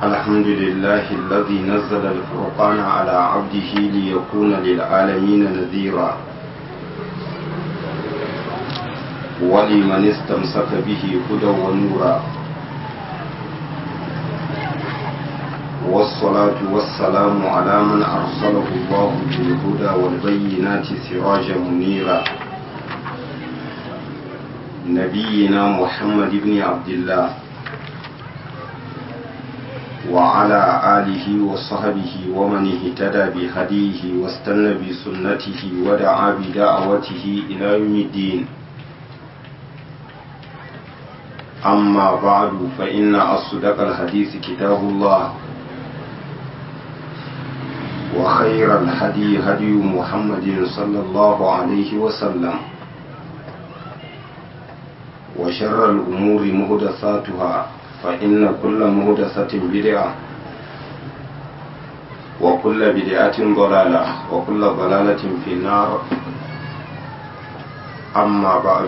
الحمد لله الذي نزل الفرقان على عبده ليكون للعالمين نذيرا ولمن استمسك به هدى ونورا والصلاة والسلام على من أرسله الله بالهدى والبينات سراجا منيرا نبينا محمد بن عبد الله وعلى آله وصحبه ومن اهتدى بهديه واستنى بسنته ودعا بدعوته إلى يوم الدين أما بعد فإن أصدق الحديث كتاب الله وخير الهدي هدي محمد صلى الله عليه وسلم وشر الأمور مهدثاتها فإن كل مهدثة بدعة وكل بدعة ضلالة وكل ضلالة في النار أما بعد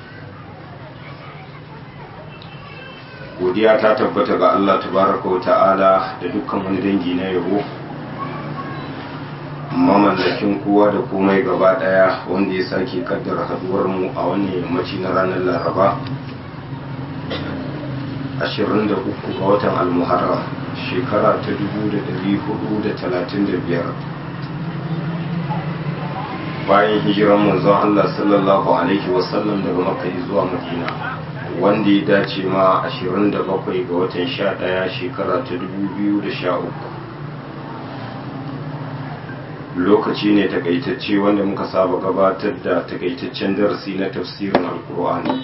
godiya ta tabbata ga Allah tabaraka wa ta'ala da dukkan wani dangi na yabo mamallakin kowa da komai gaba daya wanda ya sake kaddara haduwar mu a wannan yammaci na ranar laraba 23 ga watan almuharram shekara ta 1435 bayan hijiran manzon Allah sallallahu alaihi wasallam daga makka zuwa madina wanda ya dace ma 27 ga watan 11 shekara ta 2013 lokaci ne takaitacce wanda muka saba gabatar da takaitaccen darasi na tafsirin alkur'ani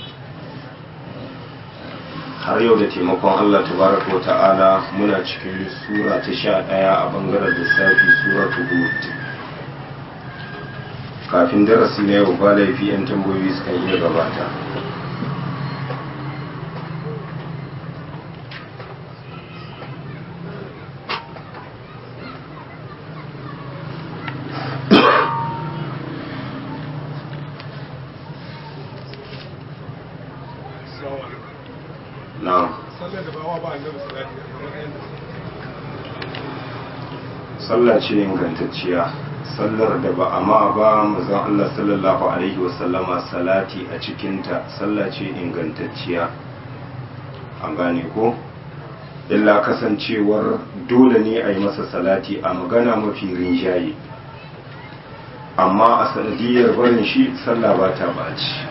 har yau da taimakon allah tabaraka wa ta'ala muna cikin sura ta sha ɗaya a bangaren lissafi sura ta hud kafin darasi na yau ba laifi 'yan tambayoyi sukan iya gabata sallah ce ingantacciya sallar da ba a ma ba mazan Allah sallallahu alaihi wasallama salati a cikinta sallah ce ingantacciya an gane ko illa kasancewar dole ne a yi masa salati a magana mafi rinjaye amma a sanadiyar barin shi sallah ba ta baci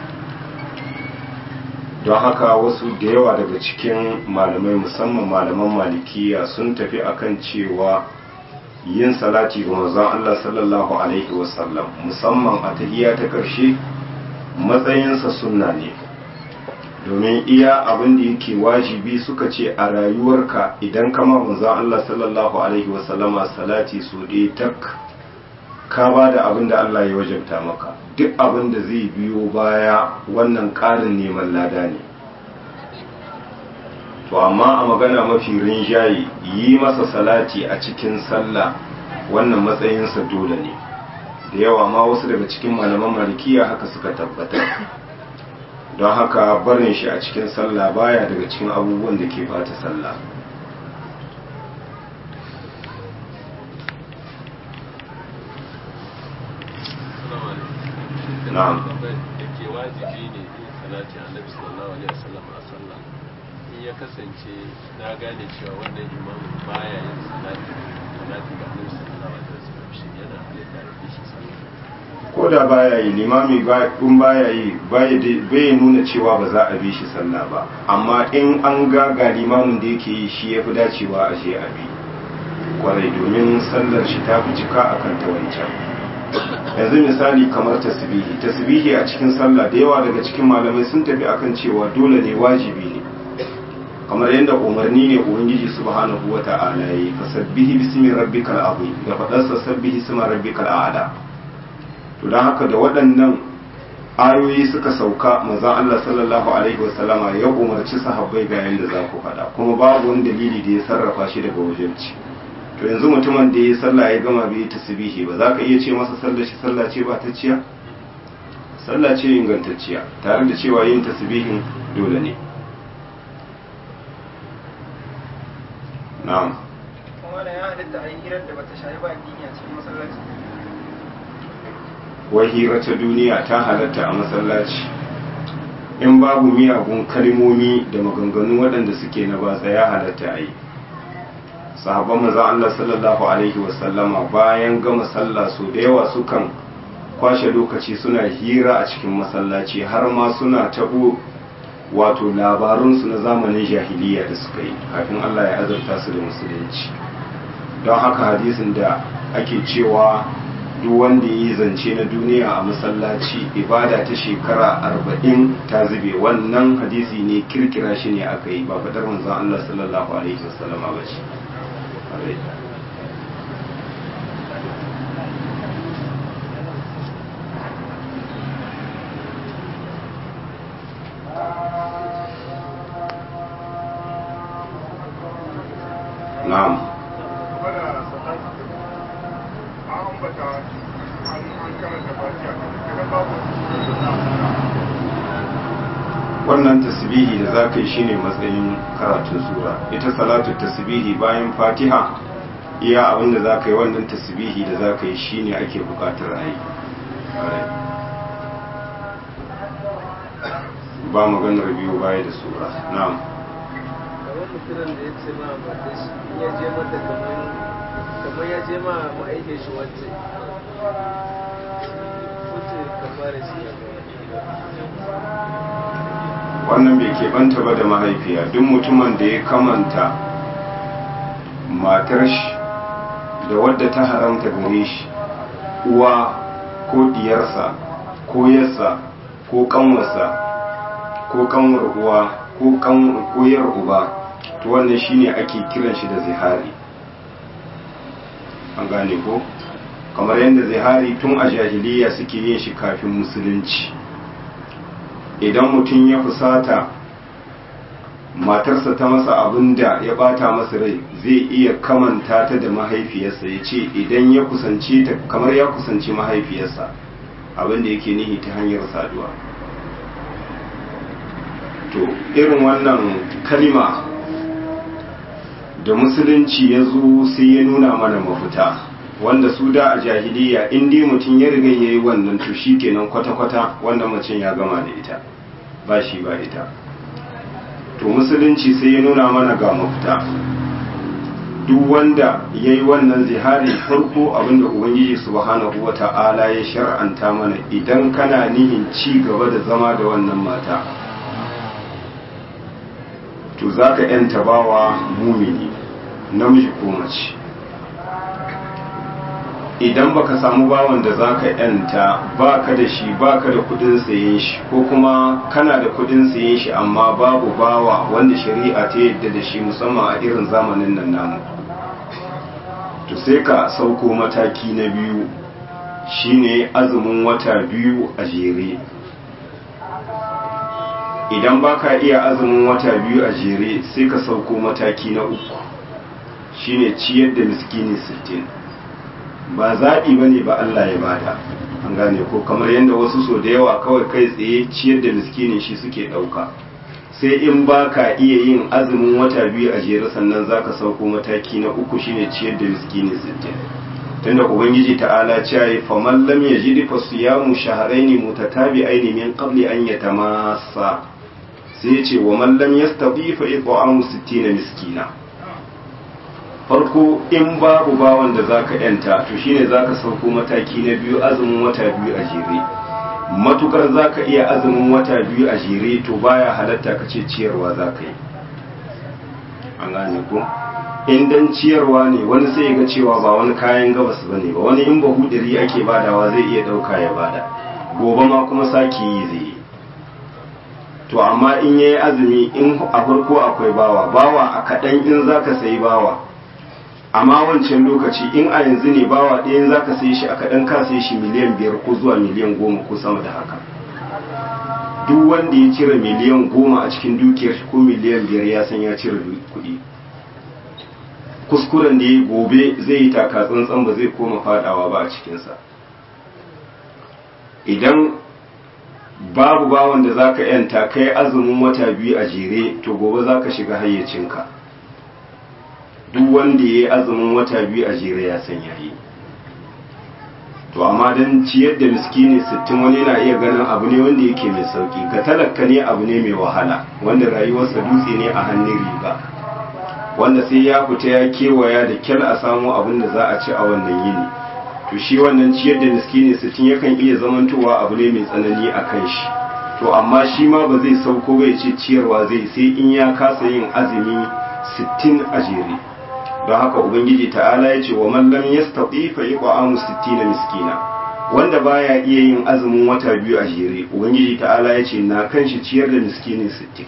don haka wasu da yawa daga cikin malamai musamman malaman malikiya sun tafi akan cewa yin salati ga manzon Allah sallallahu alaihi wasallam musamman a tahiyya ta ƙarshe matsayinsa sunna ne domin iya abin da yake wajibi suka ce a rayuwarka idan kama manzon Allah sallallahu alaihi wasallama salati su ɗaya tak ka ba da abin da Allah ya wajabta maka duk abin da zai biyo baya wannan ƙarin neman lada ne to amma a magana mafi rinjaye yi masa salati a cikin sallah wannan matsayinsa dole ne da yawa ma wasu daga cikin malaman malikiya haka suka tabbatar don haka barin shi a cikin sallah baya daga cikin abubuwan da ke bata sallah na'am yake wajibi ne yin salati annabi sallallahu alaihi wasallam a sallah in ya kasance na gane cewa wannan imamin baya yin salati salati ga annabi sallallahu alaihi wasallam shi yana halitta da shi sallah ko da baya yi limami in baya yi bai nuna cewa ba za a bi shi sallah ba amma in an ga ga limamin da yake yi shi ya fi dacewa a je a bi kwarai domin sallar shi ta fi cika akan ta wancan yanzu misali kamar tasbihi tasbihi a cikin sallah da yawa daga cikin malamai sun tafi akan cewa dole ne wajibi ne kamar yadda umarni ne ubangiji subhanahu wata'ala yi fasabbihi bismi rabbikal azim da fadarsa sabbihi isma rabbikal a'la to dan haka da waɗannan ayoyi suka sauka manzon Allah sallallahu alaihi wasallama ya umarci sahabbai ga yanda za ku faɗa kuma babu wani dalili da ya sarrafa shi daga wajenci to yanzu mutumin da ya sallah ya gama bai tasbihi ba za ka iya ce masa sallar shi sallah ce ba ta ciya sallah ce ingantacciya tare da cewa yin tasbihin dole ne na'am kuma da ya halitta a yi hirar da bata shayi ba addini a cikin masallaci wai hira ta duniya ta halatta a masallaci in babu miyagun kalmomi da maganganu waɗanda suke na batsa ya halatta a yi sahabban maza Allah sallallahu alaihi wasallama bayan gama sallah su da yawa sukan kwashe lokaci suna hira a cikin masallaci har ma suna tabo wato labarunsu na zamanin jahiliya da suka yi kafin Allah ya azurta su da musulunci don haka hadisin da ake cewa duk wanda ya yi zance na duniya a masallaci ibada ta shekara arba'in ta zube wannan hadisi ne kirkira shi ne aka yi ba fadar manzon Allah sallallahu alaihi wasallama ba ce na'am wannan tasbihi da za ka yi shine matsayin karatun sura ita salatu tasbihi bayan fatiha iya abinda za ka yi wannan tasbihi da za ka yi shine ake bukatar a yi ba maganar biyu baya da sura na'am kamar mutumin da ya ce ma mata shi in ya je mata kamar kamar ya je ma ma'aikin shi wacce wacce kamar shi wannan bai keɓanta ba da mahaifiya duk mutumin da ya kamanta matar shi da wadda ta haramta gare shi uwa ko diyarsa ko yarsa ko kanwarsa ko kanwar uwa ko koyar uba to wannan shine ake kiran shi da zihari an gane ko kamar yadda zihari tun a jahiliya suke yin shi kafin musulunci idan mutum ya fusata matarsa ta masa abin da ya bata masa rai zai iya kamanta ta da mahaifiyarsa ya ce idan ya kusance ta kamar ya kusanci mahaifiyarsa abin da yake nihi ta hanyar saduwa to irin wannan kalima da musulunci ya zo sai ya nuna mana mafita wanda su da a jahiliya in dai mutum ya riga ya yi wannan to shi kenan kwata-kwata wanda macen ya gama da ita ba shi ba ita to musulunci sai ya nuna mana ga mafita duk wanda ya yi wannan zihari farko abinda ubangiji subhanahu wa ta'ala ya shar'anta mana idan kana nihin ci gaba da zama da wannan mata to za ka yanta bawa mumini namiji ko mace idan baka samu bawan da za ka yanta baka da shi baka da kudin sayen shi ko kuma kana da kudin sayen shi amma babu bawa wanda shari'a ta yadda da shi musamman a irin zamanin nan namu to sai ka sauko mataki na biyu shine azumin wata biyu a jere idan baka iya azumin wata biyu a jere sai ka sauko mataki na uku shine ciyar da miskini sittin. ba zaɓi ba ne ba Allah ya bada an gane ko kamar yadda wasu so da yawa kawai kai tsaye ciyar da miskinin shi suke ɗauka sai in ba ka iya yin azumin wata biyu a jere sannan za ka sauko mataki na uku shine ciyar da miskinin sittin tunda ubangiji ta'ala cewa ya faman lam yajid fa siyamu shahrayn mutatabi'ain min qabli an yatamassa sai ya ce wa man lam yastati fa it'amu 60 miskina farko in babu bawan da zaka yanta to shine zaka sauko mataki na biyu azumin wata biyu a jere matukar zaka iya azumin wata biyu a jere to baya halatta ka ce ciyarwa zaka yi an gane ko in dan ciyarwa ne wani sai ga cewa ba wani kayan gabas bane ba wani in bahu dari ake badawa zai iya dauka ya bada gobe ma kuma saki yi zai yi to amma in yayi azumi in a farko akwai bawa bawa a kaɗan in zaka sayi bawa amma wancan lokaci in a yanzu ne bawa ɗaya za ka sai shi a kaɗan ka sai shi miliyan biyar ko zuwa miliyan goma ko sama da haka duk wanda ya cire miliyan goma a cikin dukiyar shi ko miliyan biyar ya san ya cire kuɗi kuskuren da ya gobe zai yi taka tsantsan ba zai koma fadawa ba a cikinsa idan babu bawan da za ka yanta kai azumin wata biyu a jere to gobe za ka shiga hayyacinka duk wanda ya yi azumin wata biyu a jere ya san yayi to amma don ciyar da miskini sittin wani na iya ganin abu ne wanda yake mai sauki ga talaka ne abu ne mai wahala wanda rayuwarsa dutse ne a hannun riga wanda sai ya fita ya kewaya da kyal a samu abin da za a ci a wannan yini to shi wannan ciyar da miskini sittin yakan iya zamantowa abu ne mai tsanani a kan shi to amma shi ma ba zai sauko bai ce ciyarwa zai sai in ya kasa yin azumi sittin a jere don haka ubangiji ta'ala ya ce wa man lam yastati fa yaqamu 60 miskina wanda baya iya yin azumin wata biyu a jere ubangiji ta'ala ya ce na kan shi ciyar da miskini 60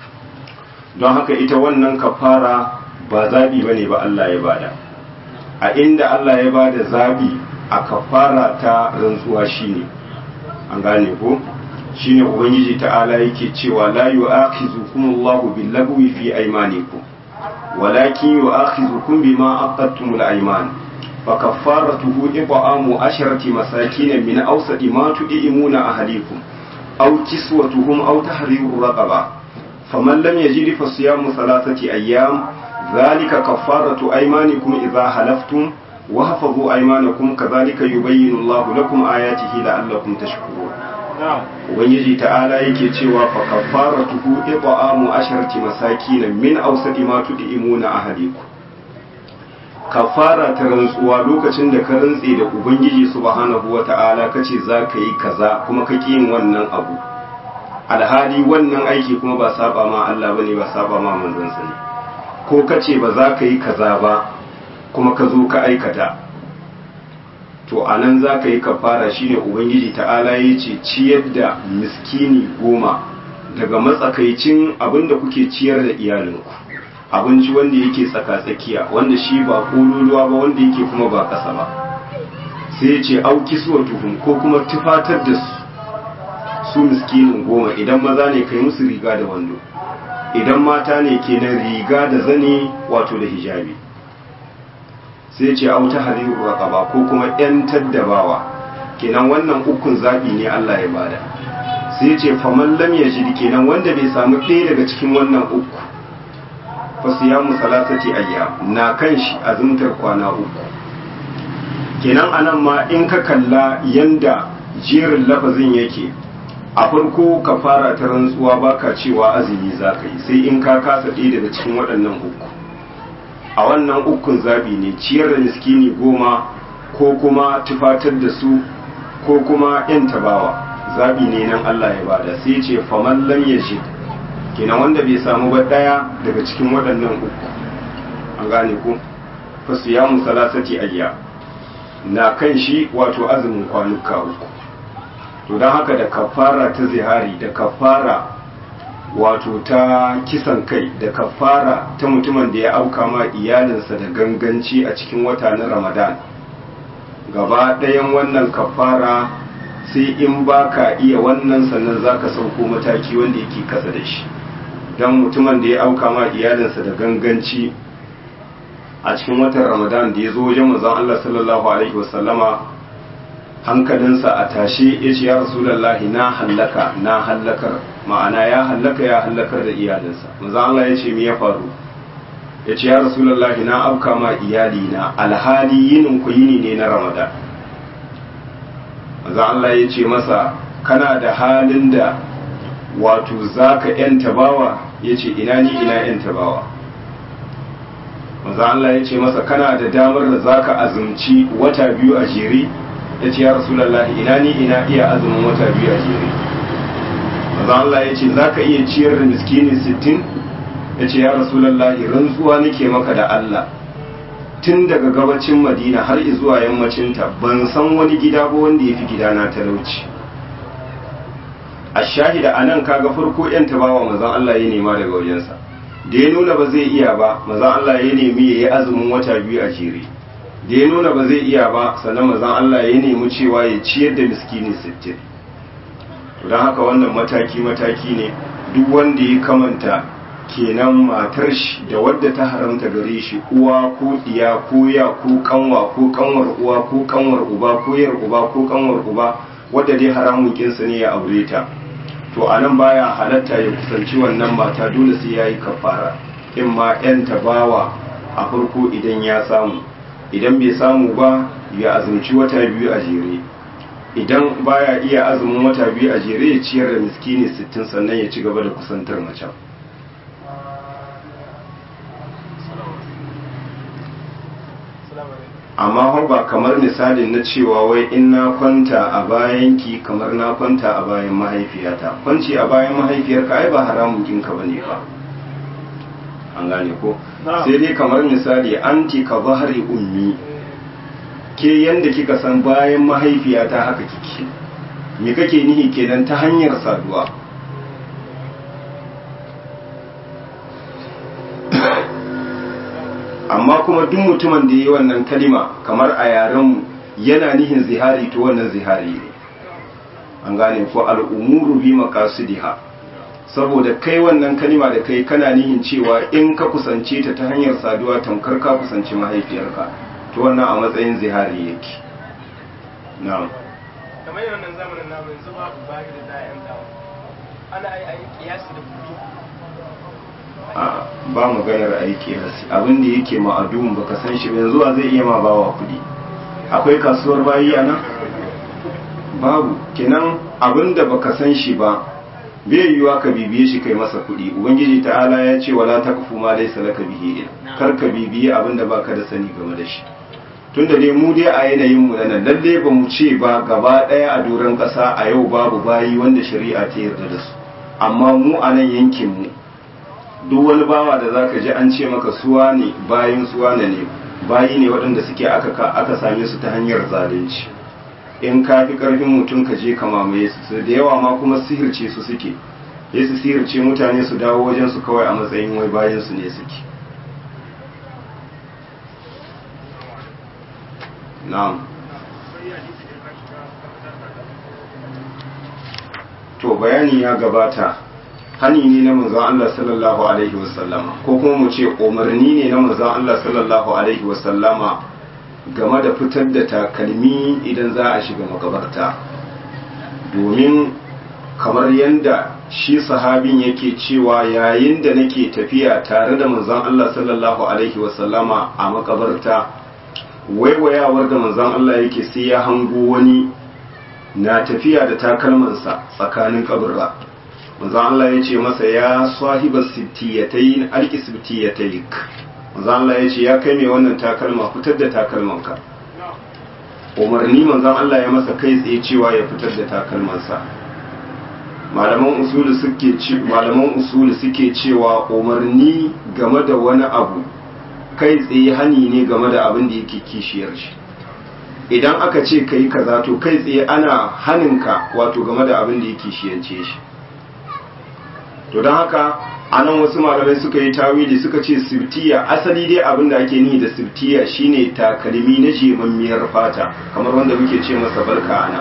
don haka ita wannan kafara ba zabi bane ba Allah ya bada a inda Allah ya bada zabi a kafara ta rantsuwa shine an gane ko shine ubangiji ta'ala yake cewa la yu'akhizukumullahu bil-lagwi fi aymanikum ولكن يؤاخذكم بما عقدتم الأيمان فكفارته إطعام عشرة مساكين من أوسط ما تطعمون أهليكم أو كسوتهم أو تحرير رقبة فمن لم يجد فصيام ثلاثة أيام ذلك كفارة أيمانكم إذا حلفتم وحفظوا أيمانكم كذلك يبين الله لكم آياته لعلكم تشكرون ubangiji ta'ala yake cewa fa kafaratuhu it'amu asharati masakin min awsati ma tud'imuna ahadikum kafara ta rantsuwa lokacin da ka rantse da ubangiji subhanahu wata'ala kace za ka yi kaza kuma ka yin wannan abu alhali wannan aiki kuma ba saba ma Allah bane ba saba ma manzon sa ne ko kace ba za ka yi kaza ba kuma ka zo ka aikata to a nan za ka yi kafara shine ubangiji ta'ala ya ce ciyar da miskini goma daga matsakaicin abinda kuke ciyar da iyalinku abinci wanda yake tsaka-tsakiya wanda shi ba kololuwa ba wanda yake kuma ba ƙasa ba sai ya ce auki suwa tuhum ko kuma tufatar da su su miskinin goma idan maza ne kai musu riga da wando idan mata ne kenan riga da zane wato da hijabi sai ce auta hariru raqaba ko kuma yan taddabawa kenan wannan ukun zabi ne Allah ya bada sai ce faman lam yajid kenan wanda bai samu ɗaya daga cikin wannan uku fa siyamu salasati ayyam na kan shi azumtar kwana uku kenan anan ma in ka kalla yanda jerin lafazin yake a farko ka fara ta rantsuwa baka cewa azumi za ka yi sai in ka kasa ɗaya daga cikin waɗannan uku a wannan ukun zabi ne ciyar da miskini goma ko kuma tufatar da su ko kuma yan tabawa zabi ne nan Allah ya bada sai ce faman lam yajid kenan wanda bai samu ba daya daga cikin waɗannan uku an gane ku fa siyamu salasati ayya na kan shi wato azumin kwanuka uku to don haka da kafara ta zihari da kafara wato ta kisan kai da kafara ta mutumin da ya auka ma iyalinsa da ganganci a cikin wata na ramadan gaba ɗayan wannan kafara sai in ba ka iya wannan sannan za ka sauko mataki wanda yake kasa da shi don mutumin da ya auka ma iyalinsa da ganganci a cikin watan ramadan da ya zo wajen mazan allah sallallahu alaihi wasallama hankalinsa a tashe ya ce ya rasulallahi na hallaka na hallakar ma'ana ya hallaka ya hallakar da iyalinsa manzo Allah ya ce me ya faru ya ce ya rasulullahi na afka ma iyali na alhali yinin ku yini ne na ramadan manzo Allah ya ce masa kana da halin da wato zaka yanta bawa ya ce ina ni ina yanta bawa manzo Allah ya ce masa kana da damar da zaka azumci wata biyu a jere ya ce ya rasulullahi ina ni ina iya azumin wata biyu a jere maza Allah ya ce za ka iya ciyar da miskini sittin ya ce ya rasulallahi rantsuwa nake maka da Allah tun daga gabacin madina har zuwa yammacinta ban san wani gida ba wanda ya fi gidana talauci a shahida a nan kaga farko yan tabawa mazan Allah ya nema daga wajensa da ya nuna ba zai iya ba mazan Allah ya nemi ya yi azumin wata biyu a jere da ya nuna ba zai iya ba sannan mazan Allah ya nemi cewa ya ciyar da miskini sittin don haka wannan mataki-mataki ne duk wanda ya kamanta kenan matar shi da wadda ta haramta gare shi uwa ko diya ko ya ko kanwa ko kanwar uwa ko kanwar uba ko yar uba ko kanwar uba wadda dai haramun kinsa ne ya aure ta to a nan baya halatta ya kusanci wannan mata dole sai ya yi kafara in ma yan tabawa a farko idan ya samu idan bai samu ba ya azumci wata biyu a jere idan baya iya azumin wata biyu a jere ya ciyar da miskini sittin sannan ya ci gaba da kusantar macen amma har ba kamar misalin na cewa wai in na kwanta a bayanki kamar na kwanta a bayan mahaifiyata kwanci a bayan mahaifiyarka ai ba haramun kinka bane ba an gane ko sai dai kamar misali anti ka bahari ummi ke yanda kika san bayan mahaifiyata haka kike me kake nihi kenan ta hanyar saduwa amma kuma duk mutumin da yi wannan kalima kamar a yaren yana nihin zihari to wannan zihari ne an gane ko al'umuru bi maqasidiha saboda kai wannan kalima da kai kana nihin cewa in ka kusance ta ta hanyar saduwa tamkar ka kusanci mahaifiyarka to wannan a matsayin zihari yake na'am kamar wannan zamanin namu yanzu babu bayi da za a yanta ana yi a yi kiyasi da kuɗi a ba maganar aiki hasi abin da yake ma'adun baka san shi ba yanzu a zai iya ma bawa kudi akwai kasuwar bayi a nan babu kenan abin da baka san shi ba bai yiwuwa ka bibiye shi kai masa kudi ubangiji ta'ala ya ce wala taqfu ma laysa laka bihi ilm kar ka bibiye abin da baka da sani game da shi tunda dai mu dai a yanayin mu nan lalle ba mu ce ba gaba daya a doron kasa a yau babu bayi wanda shari'a ta yarda da su amma mu a nan yankin mu duk wani bawa da zaka ji an ce maka suwa ne bayin suwa ne ne bayi ne waɗanda suke aka aka same su ta hanyar zalunci in ka fi ƙarfin mutum ka je ka mamaye su su da yawa ma kuma sihirce su suke sai su sihirce mutane su dawo wajen su kawai a matsayin wai bayan su ne suke na'am to bayani ya gabata hani ne na manzon Allah sallallahu alaihi wasallama ko kuma mu ce umarni ne na manzon Allah sallallahu alaihi wasallama game da fitar da takalmi idan za a shiga makabarta domin kamar yadda shi sahabin yake cewa yayin da nake tafiya tare da manzon Allah sallallahu alaihi wasallama a makabarta waiwayawar da manzon Allah yake sai ya hango wani na tafiya da takalmansa tsakanin kaburra manzon Allah ya ce masa ya sahiba sittiyatayn alki sittiyatayk manzon Allah ya ce ya kai mai wannan takalma fitar da takalmanka umarni manzon Allah ya masa kai tsaye cewa ya fitar da takalmansa malaman usulu suke ci malaman usulu suke cewa umarni game da wani abu kai tsaye hani ne game da abin da yake kishiyar shi idan aka ce kai kaza to kai tsaye ana haninka wato game da abin da yake kishiyance shi to don haka anan wasu malamai suka yi tawili suka ce sibtiya asali dai abin da ake nihi da sibtiya shine takalmi na jemammiyar fata kamar wanda muke ce masa barka ana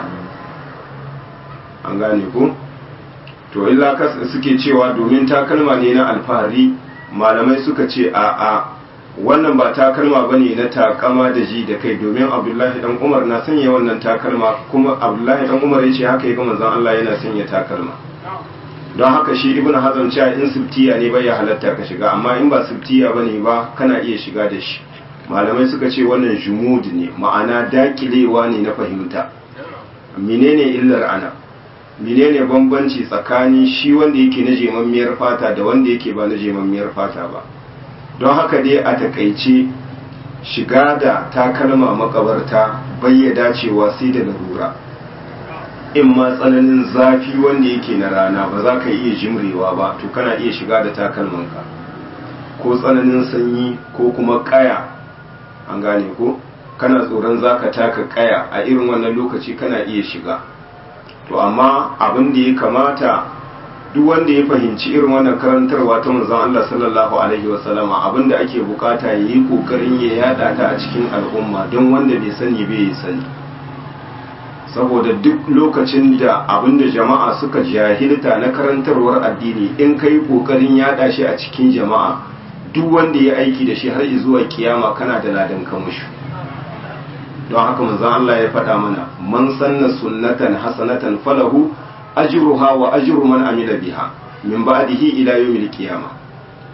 an gane ku to illa suke cewa domin takalma ne na alfahari malamai suka ce a a wannan ba takalma bane na takama da ji da kai domin abdullahi dan umar na sanya wannan takalma kuma abdullahi dan umar ya ce haka ya ga manzon Allah yana sanya takalma don haka shi ibn hazan cewa in siftiya ne bai ya halatta ka shiga amma in ba siftiya bane ba kana iya shiga da shi malamai suka ce wannan jumud ne ma'ana dakilewa ne na fahimta menene illar ana menene bambanci tsakanin shi wanda yake na jemammiyar fata da wanda yake ba na jemammiyar fata ba don haka dai a takaice shiga da takalma makabarta bai ya dacewa sai da larura in ma tsananin zafi wanda yake na rana ba za ka iya jimrewa ba to kana iya shiga da takalmanka ko tsananin sanyi ko kuma kaya an gane ko kana tsoron za ka taka kaya a irin wannan lokaci kana iya shiga to amma abin da ya kamata duk wanda ya fahimci irin wannan karantarwa ta manzon Allah sallallahu alaihi wasallama abin da ake bukata ya yi kokarin ya yada ta a cikin al'umma don wanda bai sani bai sani saboda duk lokacin da abinda jama'a suka jahilta na karantarwar addini in kai kokarin yada shi a cikin jama'a duk wanda ya aiki da shi har zuwa kiyama kana da ladan kamushu don haka manzon Allah ya faɗa mana man sanna sunnatan hasanatan falahu ajruha wa ajru man amila biha min ba'dihi ila yawmil qiyama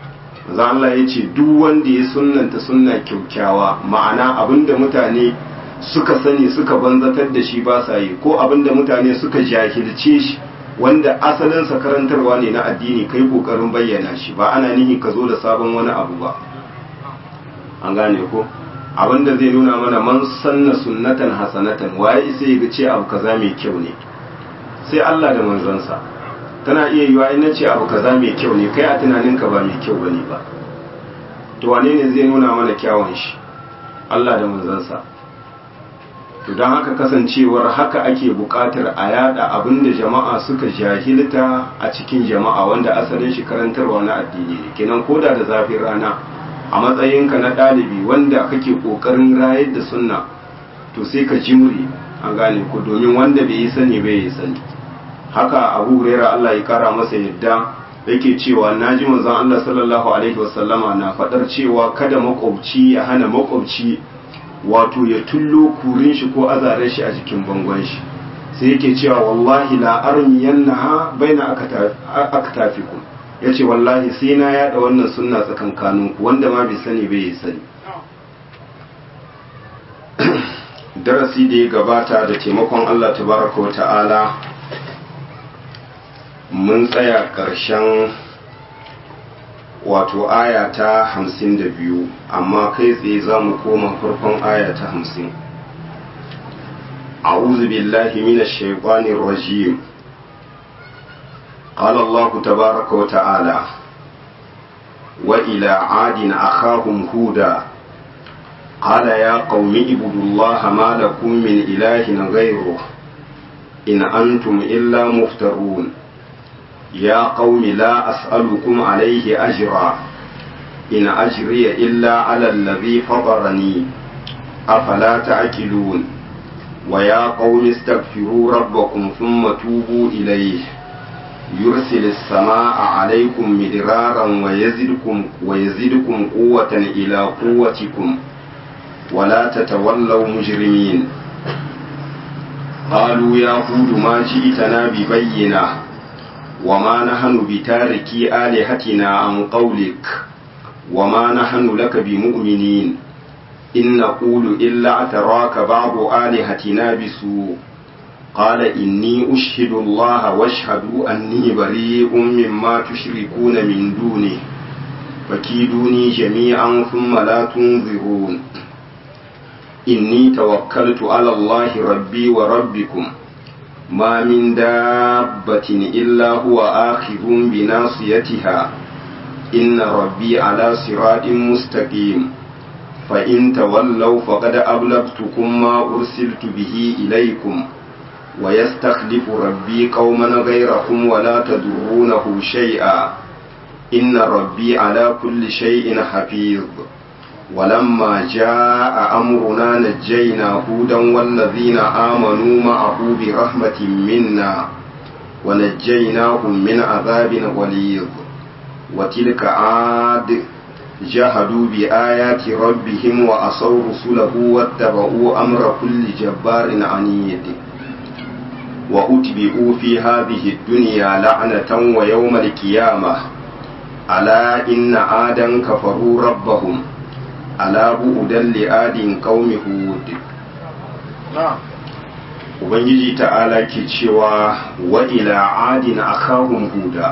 za Allah ya ce duk wanda ya sunnanta sunna kyaukyawa ma'ana abinda mutane suka sani suka banzatar da shi ba sa yi ko abinda mutane suka jahilce shi wanda asalinsa karantarwa ne na addini kai kokarin bayyana shi ba ana nihi ka zo da sabon wani abu ba an gane ko abinda zai nuna mana man sanna sunnatan hasanatan waye sai ga ce abu kaza mai kyau ne sai Allah da manzansa tana iya yiwa in nace abu kaza mai kyau ne kai a tunaninka ba mai kyau bane ba to wane ne zai nuna mana kyawun shi Allah da manzansa to don haka kasancewar haka ake buƙatar a yada abinda jama'a suka jahilta a cikin jama'a wanda asalin shi karantarwa na addini ne kenan koda da zafin rana a matsayinka na ɗalibi wanda kake ƙoƙarin rayar da sunna to sai ka jimri an gane ku domin wanda bai yi sani bai yi sani haka abu huraira Allah ya kara masa yadda yake cewa naji manzon Allah sallallahu alaihi wasallama na faɗar cewa kada makwabci ya hana makwabci wato ya tullo kurin shi ko azaren shi a jikin bangon shi sai yake cewa wallahi la armiyannaha baina aktafikum yace wallahi sai na yada wannan sunna tsakankanin ku wanda ma bai sani bai yi sani darasi da ya gabata da taimakon Allah tabaraka wa ta'ala mun tsaya ƙarshen wato aya ta hamsin da biyu amma kai tsaye za mu koma farkon aya ta hamsin أعوذ بالله من الشيطان الرجيم قال الله تبارك وتعالى وإلى عاد أخاهم هودا قال يا قوم اعبدوا الله ما لكم من إله غيره إن أنتم إلا مفترون يا قوم لا أسألكم عليه أجرا إن أجري إلا على الذي فطرني أفلا تعقلون ويا قوم استغفروا ربكم ثم توبوا إليه يرسل السماء عليكم مدرارا ويزدكم ويزدكم قوة إلى قوتكم ولا تتولوا مجرمين قالوا يا هود ما جئتنا ببينه وما نحن بتاركي آلهتنا عن قولك وما نحن لك بمؤمنين إن نقول إلا اعتراك بعض آلهتنا بسوء قال إني أشهد الله واشهدوا أني بريء مما تشركون من دونه فكيدوني جميعا ثم لا تنظرون إني توكلت على الله ربي وربكم ما من دابة إلا هو آخذ بناصيتها إن ربي على صراط مستقيم فإن تولوا فقد أبلغتكم ما أرسلت به إليكم ويستخلف ربي قوما غيركم ولا تضرونه شيئا إن ربي على كل شيء حفيظ ولما جاء أمرنا نجينا هودا والذين آمنوا معه برحمة منا ونجيناهم من عذاب غليظ وتلك عاد جاهدوا بآيات ربهم وأصوا رسله واتبعوا أمر كل جبار عنيد وأتبعوا في هذه الدنيا لعنة ويوم القيامة ألا إن عادا كفروا ربهم ala bu'udan li'adin qaumi hud ubangiji ta'ala ke cewa wa ila adin akahum huda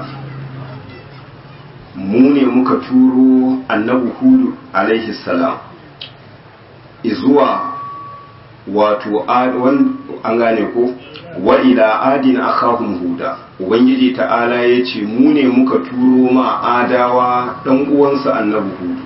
mu ne muka turo annabi hudu alaihi salam izuwa wato an gane ko wa ila adin akahum huda ubangiji ta'ala ya ce mu ne muka turo ma adawa dan uwansa annabi hudu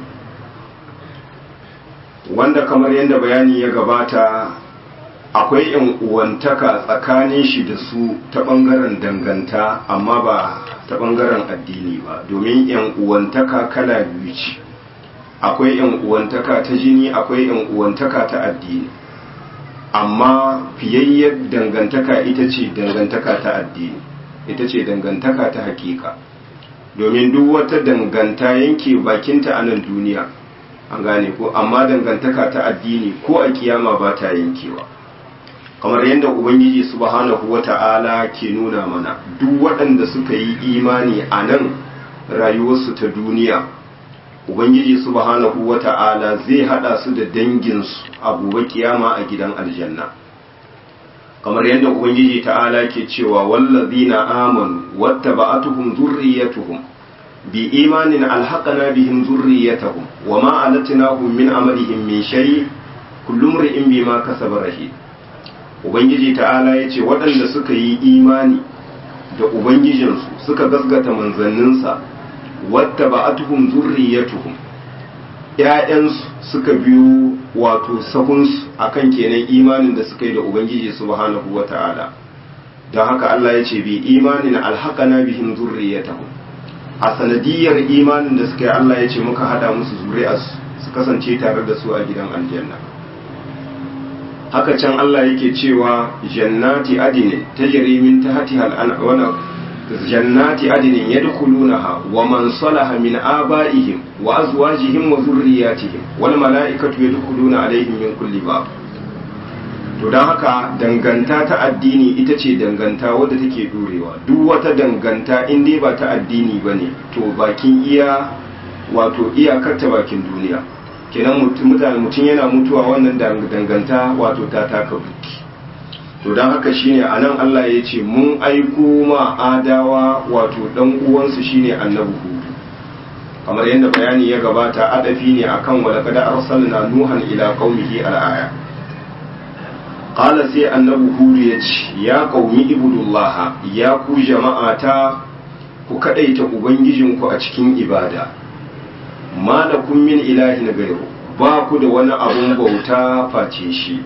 wanda kamar yadda bayani ya gabata akwai yan uwantaka tsakanin shi da su ta bangaren danganta amma ba ta bangaren addini ba domin yan uwantaka kala biyu ce akwai yan uwantaka ta jini akwai yan uwantaka ta addini amma fiyayyar dangantaka ita ce dangantaka ta addini ita ce dangantaka ta hakika domin duk wata danganta yanke bakinta a nan duniya an gane ko amma dangantaka ta addini ko a kiyama ba ta yankewa kamar yadda ubangiji subhanahu wata'ala ke nuna mana duk waɗanda suka yi imani a nan rayuwarsu ta duniya ubangiji subhanahu wata'ala zai hada su da danginsu a gobe kiyama a gidan aljanna kamar yadda ubangiji ta'ala ke cewa wallazina amanu wattaba'atuhum dhurriyyatuhum bi imanin alhaqana bihim dhurriyyatahum wama alatnahum min amalihim min shay kullu imrin bima kasaba rahim ubangiji ta'ala yace waɗanda suka yi imani da ubangijinsu suka gasgata manzanninsa wadda ba a tuhum zurriyatuhum ‘ya'yansu suka biyo wato sahunsu akan kenan imanin da suka yi da ubangiji subhanahu wa ta'ala don haka Allah ya ce bi imanin alhaƙana bihim zurriyatahum a sanadiyar imanin da suka yi Allah ya ce muka hada musu zuri'arsu su kasance tare da su a gidan aljanna haka can Allah yake cewa jannati adinin tajri min tahtiha al-anhar jannati adinin yadkhulunaha wa man salaha min abaihim wa azwajihim wa dhurriyyatihim wal malaikatu yadkhuluna alaihim min kulli bab to dan haka danganta ta addini ita ce danganta wadda take durewa duk wata danganta in dai ba ta addini bane to bakin iya wato iyakar ta bakin duniya kenan mutane mutum yana mutuwa wannan danganta wato ta taka buki to don haka shine a nan Allah ya ce mun aiko ma adawa wato dan uwansu shine annabi hudu kamar yadda bayani ya gabata adafi ne akan wa laqad arsalna nuhan ila qaumihi al-aya qala sai annabi hudu ya ce ya qaumi ibudullah ya ku jama'ata ku kadaita ubangijinku a cikin ibada malakun min ilahin gairu ba ku da wani abun bauta face shi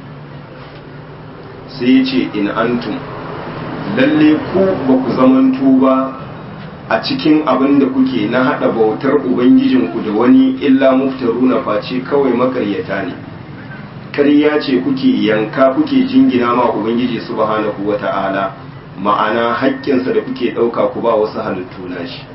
sai ya ce in antum lalle ku ba ku zamanto ba a cikin abin da kuke na haɗa bautar ubangijinku da wani illa muftaru na face kawai makaryata ne karya ce kuke yanka kuke jingina ma ubangiji subhanahu wata'ala ma'ana haƙƙinsa da kuke ɗauka ku ba wasu halittu na shi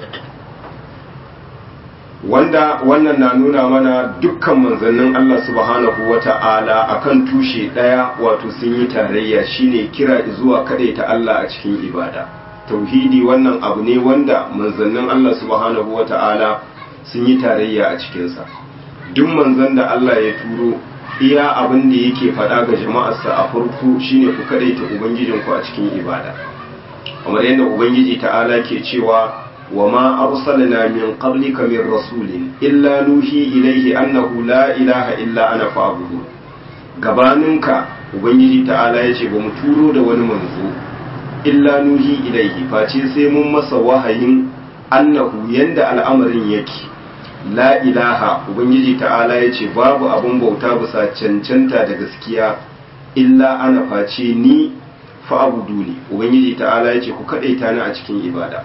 wanda wannan na nuna mana dukkan manzannin Allah subhanahu wa ta'ala akan tushe ɗaya wato sun yi tarayya shine kira zuwa ta Allah a cikin ibada tauhidi wannan abu ne wanda manzannin Allah subhanahu wa ta'ala sun yi tarayya a cikinsa duk manzan da Allah ya turo iya abin da yake faɗa ga jama'arsa a farko shine ku kadaita ubangijinku a cikin ibada kamar yadda ubangiji ta'ala ke cewa وما أرسلنا من قبلك من رسول إلا نوحي إليه أنه لا إله إلا أنا فاعبدون gabaninka ubangiji ta'ala ya ce ba mu turo da wani manzo illa nuhi ilaihi face sai mun masa wahayin annahu yanda al'amarin yake la ilaha ubangiji ta'ala ya ce babu abun bauta bisa cancanta da gaskiya illa ana face ni fa'abudu ne ubangiji ta'ala ya ce ku kaɗaita ni a cikin ibada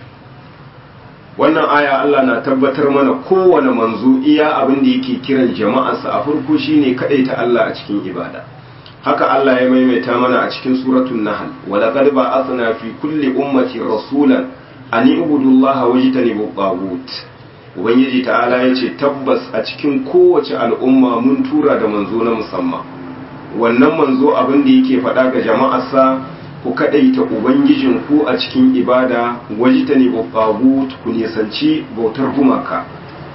wannan aya Allah na tabbatar mana kowane manzo iya abin da yake kiran jama'arsa a farko shine ta Allah a cikin ibada haka Allah ya maimaita mana a cikin suratul nahl wa laqad ba'athna fi kulli ummati rasulan an ibudu Allah wajtanibu tagut ubangiji ta'ala yace tabbas a cikin kowace al'umma mun tura da manzo na musamman wannan manzo abin da yake faɗa ga jama'arsa ku kadaita ubangijin ku a cikin ibada wajita ne babbagut ku nisanci bautar gumaka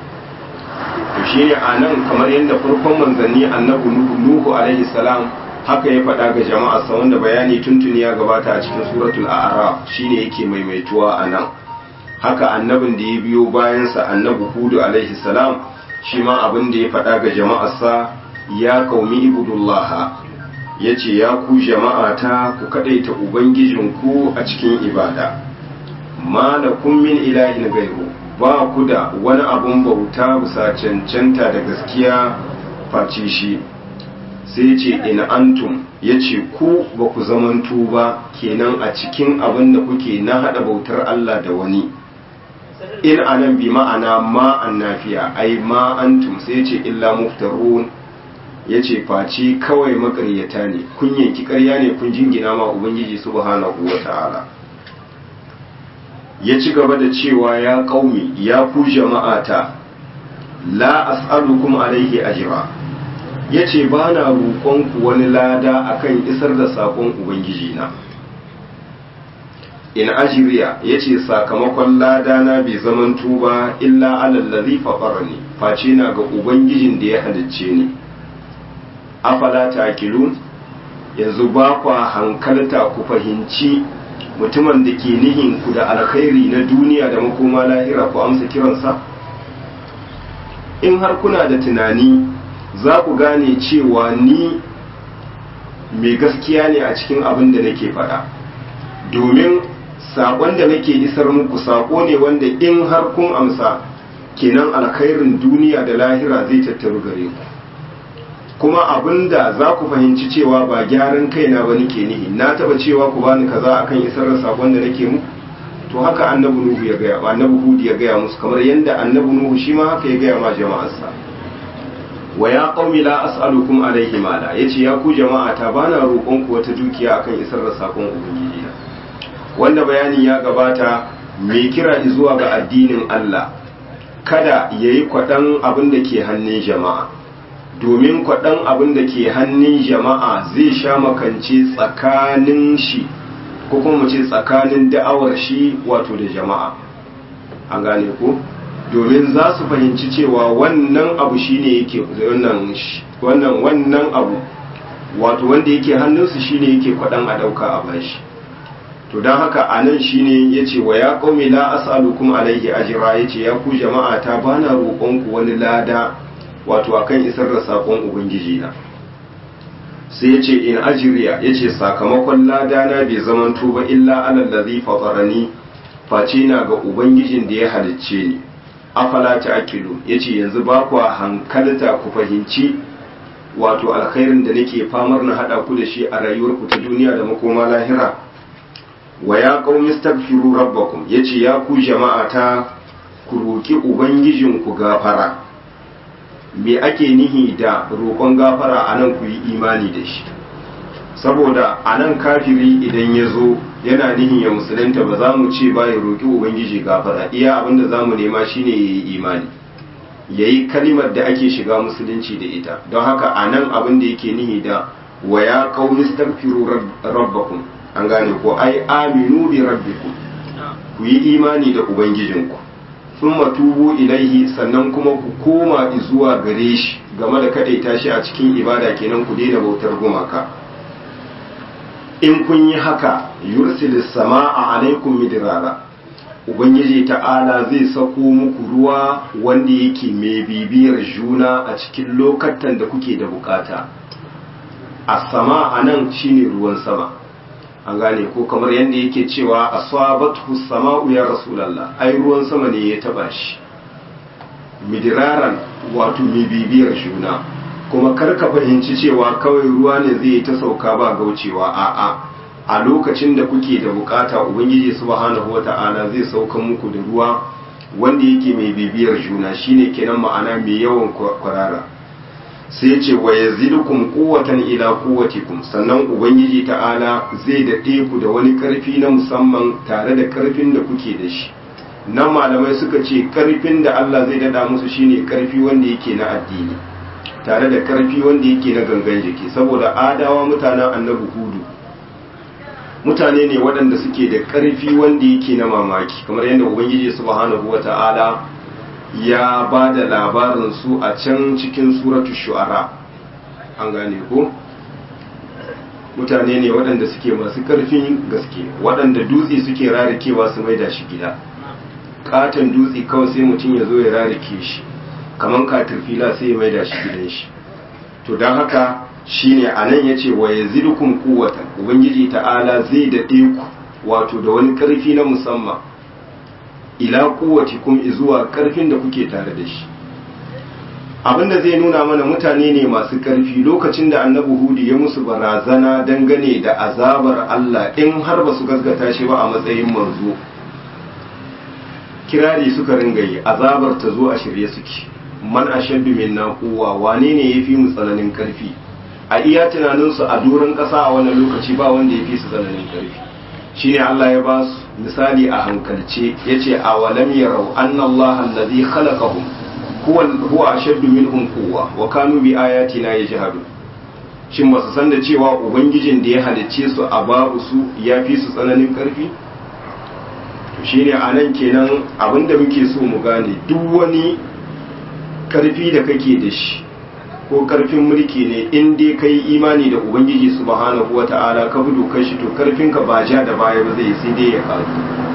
to shine a nan kamar yadda farkon manzanni annabi nuhu alaihi salam haka ya faɗa ga jama'arsa wanda bayani tuntuni ya gabata a cikin suratul a'raf shine yake maimaituwa a nan haka annabin da ya biyo bayansa annabi hudu alaihi salam shi ma abin da ya faɗa ga jama'arsa ya kaumi ibudullaha ya ce ya ku jama'ata ku kaɗaita ubangijinku a cikin ibada ma da min ilahin gairu ba ku da wani abun bauta bisa cancanta da gaskiya face shi sai ce in antum ya ce ku ba ku zamantu ba kenan a cikin abin da kuke na haɗa bautar Allah da wani in anan bi ma'ana ma an nafiya ai ma antum sai ce illa muftarun ya ce face kawai makaryata ne kun yanki karya ne kun jingina ma ubangiji subhanahu wa ta'ala ya ci gaba da cewa ya kaumi ya ku jama'ata la as'alukum alaihi ajra ya ce ba na roƙonku wani lada akan isar da saƙon ubangiji na in ajiriya ya ce sakamakon ladana bai zaman tuba illa alallazi faɓarani face na ga ubangijin da ya halicce ni afala ta akilu yanzu ba kwa hankalta ku fahimci mutumin da ke nihin ku da alkhairi na duniya da makoma lahira ku amsa kiransa in har kuna da tunani za ku gane cewa ni mai gaskiya ne a cikin abin da nake faɗa domin saƙon da nake isar muku saƙo ne wanda in har kun amsa kenan alkhairin duniya da lahira zai tattaru gare ku kuma abin da za ku fahimci cewa ba gyaran kaina ba nake nihi na taba cewa ku bani kaza akan isar da saƙon da nake muku to haka annabi nuhu ya gaya annabi hudu ya gaya musu kamar yadda annabi nuhu shi ma haka ya gaya ma jama'arsa wa ya qaumi la as'alukum alaihi mala yace ya ku jama'a ta bana roƙon ku wata dukiya akan isar da sakon ubangiji na wanda bayanin ya gabata mai kira zuwa ga addinin Allah kada yayi kwadan abin da ke hannun jama'a domin kwadan abin da ke hannun jama'a zai sha makance tsakanin shi ko kuma mu ce tsakanin da'awar shi wato da jama'a an gane ko domin za su fahimci cewa wannan abu shine yake wannan wannan wannan abu wato wanda yake hannunsu shine yake kwadan a dauka a bashi to don haka a nan shine yace wa ya qaumi la as'alukum alaihi ajra yace ya ku jama'a ta bana roƙon ku wani lada wato akan isar da sakon ubangiji na sai yace in ajriya yace sakamakon lada na bai zamanto ba illa alal ladhi fatarani face na ga ubangijin da ya halicce ni afala ta akilu ya ce yanzu ba kuwa hankalta ku fahimci wato alkhairin da nake famar na haɗa ku da shi a rayuwarku ta duniya da makoma lahira wa ya qaumi astaghfiru rabbakum yace ya ku jama'a ta ku roki ubangijin ku gafara me ake nihi da roƙon gafara anan ku yi imani da shi saboda anan kafiri idan ya zo yana nihin ya musulunta ba za mu ce ba ya roƙi ubangiji gafara iya abinda za mu nema shine ya yi imani ya yi kalimar da ake shiga musulunci da ita don haka a nan abin da yake nihi da wa ya kauni stagfiru rabbakum an gane ko ai aminu bi rabbikum ku yi imani da ubangijinku sun matubu ilaihi sannan kuma ku koma zuwa gare shi game da kadaita shi a cikin ibada kenan ku daina bautar gumaka in kun yi haka yursilis sama'a alaikum midrara ubangiji ta'ala zai sako muku ruwa wanda yake mai bibiyar juna a cikin lokatan da kuke da bukata a sama a nan shine ruwan sama an gane ko kamar yadda yake cewa asabatu sama'u ya rasulallah ai ruwan sama ne ya taba shi midiraran wato mai bibiyar juna kuma kar ka fahimci cewa kawai ruwa ne zai ta sauka ba gaucewa a'a a lokacin da kuke da bukata ubangiji subhanahu wata'ala zai sauka muku da ruwa wanda yake mai bibiyar juna shine kenan ma'ana mai yawan kwarara sai ce wa yazidukum quwwatan ila quwwatikum sannan ubangiji ta'ala zai dade ku da wani karfi na musamman tare da karfin da kuke da shi nan malamai suka ce karfin da Allah zai dada musu shine karfi wanda yake na addini tare da karfi wanda yake na gangan jiki saboda adawa mutanen annabi hudu mutane ne waɗanda suke da karfi wanda yake na mamaki kamar yadda ubangiji subhanahu wata'ala ya ba da labarin su a can cikin suratu shu'ara an gane ko mutane ne waɗanda suke masu karfin gaske waɗanda dutse suke rarikewa su maida shi gida katon dutse kawai sai mutum ya zo ya rarike shi kamar katirfila sai ya maida shi gidan shi to don haka shine a nan ya ce wa ya zidukun kuwatan ubangiji ta'ala zai daɗe ku wato da wani ƙarfi na musamman ila kuwati kum zuwa ƙarfin da kuke tare da shi abinda zai nuna mana mutane ne masu ƙarfi lokacin da annabi hudu ya musu barazana dangane da azabar Allah in har ba su gaskata shi ba a matsayin manzo kirari suka ringa yi azabar ta zo a shirye suke man ashaddu minna quwwa wane ne yafi mu tsananin karfi a iya tunanin su a duran kasa a wannan lokaci ba wanda yafi su tsananin karfi shine Allah ya ba su misali a hankalce yace awalam yarau anna Allah alladhi khalaqahum huwa huwa ashaddu minhum quwwa wa kanu bi ayatina yajhadun shin ba su san da cewa ubangijin da ya halicce su a babu su yafi su tsananin karfi shine a nan kenan abinda muke so mu gane duk wani karfi da kake da shi ko karfin mulki ne in dai kai imani da ubangiji subhanahu wata'ala ka bi dokar shi to karfinka ba ja da baya ba zai sai dai ya karu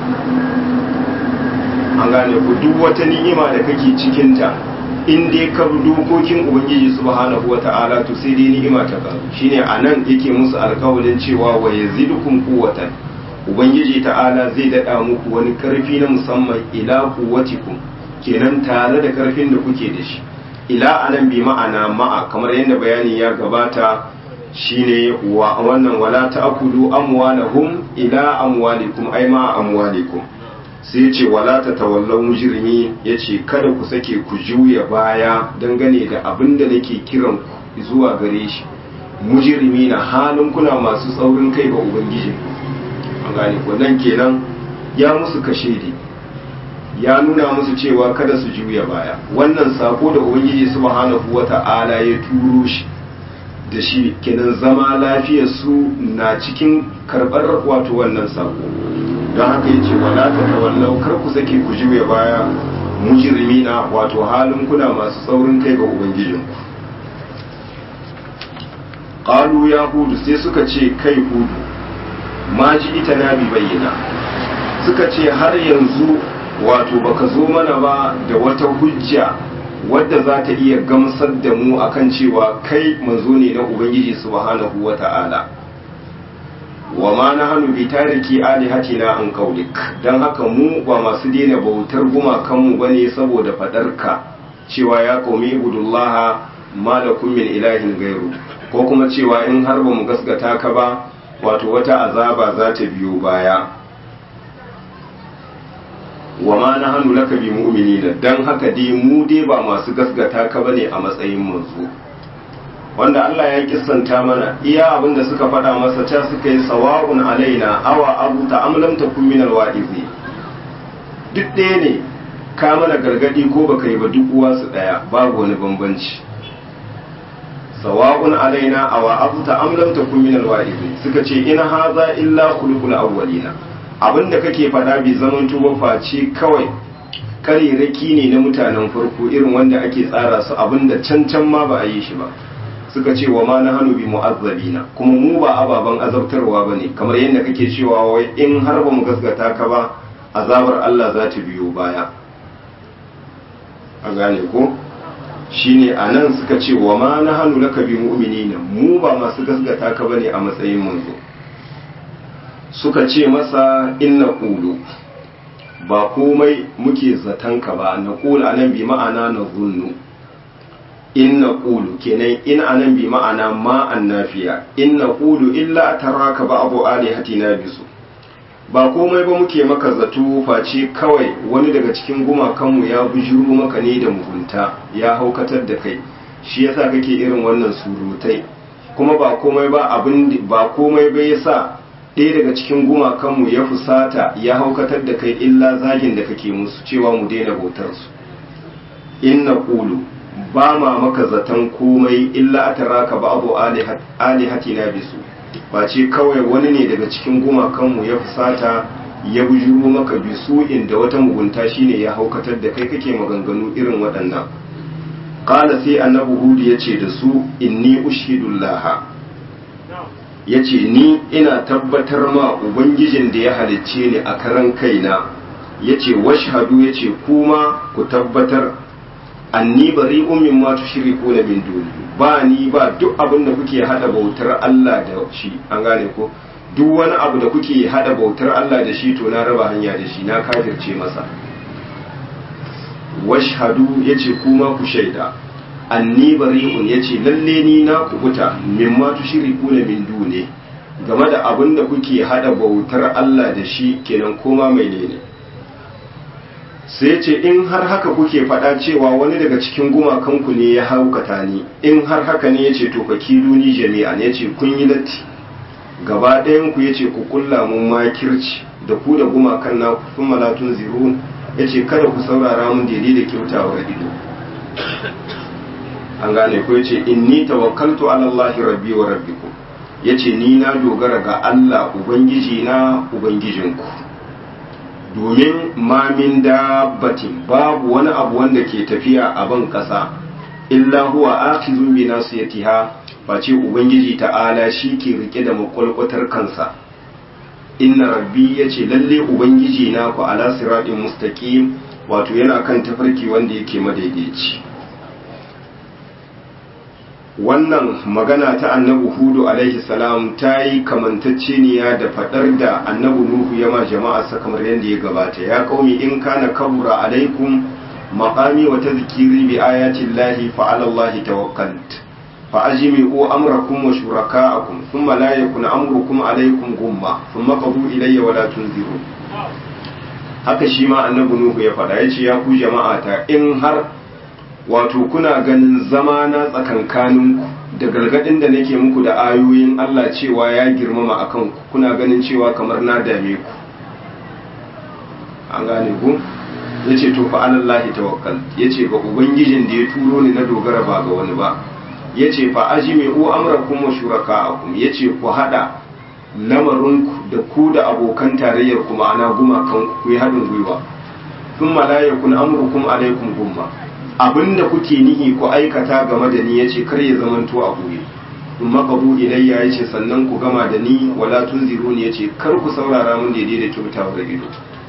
an gane ku duk wata ni'ima da kake cikinta in dai ka bi dokokin ubangiji subhanahu wata'ala to sai dai ni'ima ta karu shine anan yake musu alƙawarin cewa wa yazidukum quwwatan ubangiji ta'ala zai dada muku wani karfi na musamman ila quwwatikum kenan tare da karfin da kuke da shi ila anan bi ma'ana ma'a kamar yadda bayani ya gabata shine wa wannan wala ta'kulu amwalahum ila amwalikum ay ma amwalikum sai ce wala ta tawallau mujrimi yace kada ku sake ku juya baya dangane da abin da nake kiran ku zuwa gare shi mujrimi na halin kuna masu tsaurin kai ga ubangiji an gane ko nan kenan ya musu kashedi ya nuna musu cewa kada su juya baya wannan sako da ubangiji subhanahu wata'ala ya turo shi da shi kenan zama lafiyar su na cikin karbar wato wannan sako don haka ya ce wala ta tawallau kar ku sake ku juya baya mujrimina wato halin kuna masu saurin kai ga ubangijinku qalu ya hudu sai suka ce kai hudu ma ji ita na bi bayyana suka ce har yanzu wato baka zo mana ba da wata hujja wadda za ta iya gamsar da mu akan cewa kai manzo ne na ubangiji subhanahu wata'ala wa ma na hannu bi tariki alihatina an kaulik don haka mu ba masu daina bautar gumakanmu ba ne saboda fadarka cewa ya kaumi ibudullaha malakum min ilahin gairu ko kuma cewa in har ba mu gasgata ka ba wato wata azaba za ta biyo baya wa ma na hannu laka bi mu'minina don haka dai mu dai ba masu gasgata ka bane a matsayin manzo wanda Allah ya kissanta mana iya abin da suka faɗa masa ta suka yi sawa'un alaina awa abu ta amlam ta kun minal wa'izi duk ɗaya ne ka mana gargadi ko baka yi ba duk uwa su ɗaya babu wani bambanci sawa'un alaina awa abu ta amlam ta kun minal wa'izi suka ce in haza illa khuluqul awwalina abin da kake faɗa bai zaman tuba face kawai kareraki ne na mutanen farko irin wanda ake tsara su abin da can can ma ba a yi shi ba suka ce wa ma na hannu bi mu'azzabina kuma mu ba ababen azabtarwa ba ne kamar yadda kake cewa wai in har ba mu gaskata ka ba azabar Allah za ta biyo baya a gane ko shine a nan suka ce wa ma na hannu laka bi mu'minina mu ba masu gaskata ka bane a matsayin manzo suka ce masa inna qulu ba komai muke zaton ka ba na qulu anan bi ma'ana na zunnu in na ƙulu kenan in anan bi ma'ana ma annafiya in na ƙulu illa taraka ba abu alihatina bisu ba komai ba muke maka zato face kawai wani daga cikin gumakanmu ya bujuru maka ne da mugunta ya haukatar da kai shi yasa kake irin wannan surutai kuma ba komai ba abin ba komai ba yasa ɗaya daga cikin gumakanmu ya fusata ya haukatar da kai illa zagin da kake musu cewa mu daina bautar su in na ƙulu ba ma maka zaton komai illa a taraka ba abu alihatina bisu ba ce kawai wani ne daga cikin gumakanmu ya fusata ya bujuro maka bisu inda wata mugunta shine ya haukatar da kai kake maganganu irin waɗannan ƙala sai annabi hudu ya ce da su inni ushidullaha ya ce ni ina tabbatar ma ubangijin da ya halicce ni a karan kaina ya ce washhadu ya ce kuma ku tabbatar anni bari ummin ma tushriku na min duni ba ni ba duk abin da kuke hada bautar Allah da shi an gane ko duk wani abu da kuke hada bautar Allah da shi to na raba hanya da shi na kafirce masa washhadu yace kuma ku shaida anni bari'un yace lalle ni na kubuta mimma tushriku na min duni game da abin da kuke hada bautar Allah da shi kenan koma mai ne sai ce in har haka kuke faɗa cewa wani daga cikin gumakanku ne ya haukata ni in har haka ne ya ce to ka ni jami'a ya ce kun yi latti gaba ɗayanku ya ce ku kulla mun makirci da ku da gumakan na kun malatun zirun ya ce kada ku saurara mun daidai da kyautawar ido an gane ko ya ce inni tawakkaltu ala Allah rabbi wa rabbikum ya ce ni na dogara ga Allah ubangiji na ubangijinku domin mamin dabbatin babu wani abu wanda ke tafiya a ban ƙasa illa huwa akhizun bi nasiyatiha face ubangiji ta'ala shi ke rike da makwalkwatar kansa inna rabbi yace lalle ubangiji na ku ala siratin mustaqim wato yana kan tafarki wanda yake madaidaici wannan magana ta annabi hudu alaihi salam ta yi kamantacceniya da fadar da annabi nuhu ya ma jama'a sa kamar yadda ya gabata ya qaumi in kana kabura alaikum maqami wa tadhkiri bi ayati llahi fa ala allahi tawakkalt fa ajmi'u amrakum wa shuraka'akum thumma la yakun amrukum alaykum gumma thumma qadu ilayya wa la tunzirun haka shi ma annabi nuhu ya faɗa yace ya ku jama'ata in har wato kuna ganin zama na tsakankaninku da gargadin da nake muku da ayoyin Allah cewa ya girmama akan ku kuna ganin cewa kamar na dame ku an gane ku yace to fa alallahi tawakkal yace ga ubangijin da ya turo ni na dogara ba ga wani ba yace fa ajmi'u amrakum wa shuraka'akum yace ku hada lamarinku da ku da abokan tarayyar ku ma'ana gumakan ku yi haɗin gwiwa thumma la yakun amrukum alaikum gumma abinda kuke nihi ku aikata game da ni yace kar ya zamanto a buye in maqabu ilayya yace sannan ku gama da ni wala tunziruni yace kar ku saurara mun daidai da kyautawar ido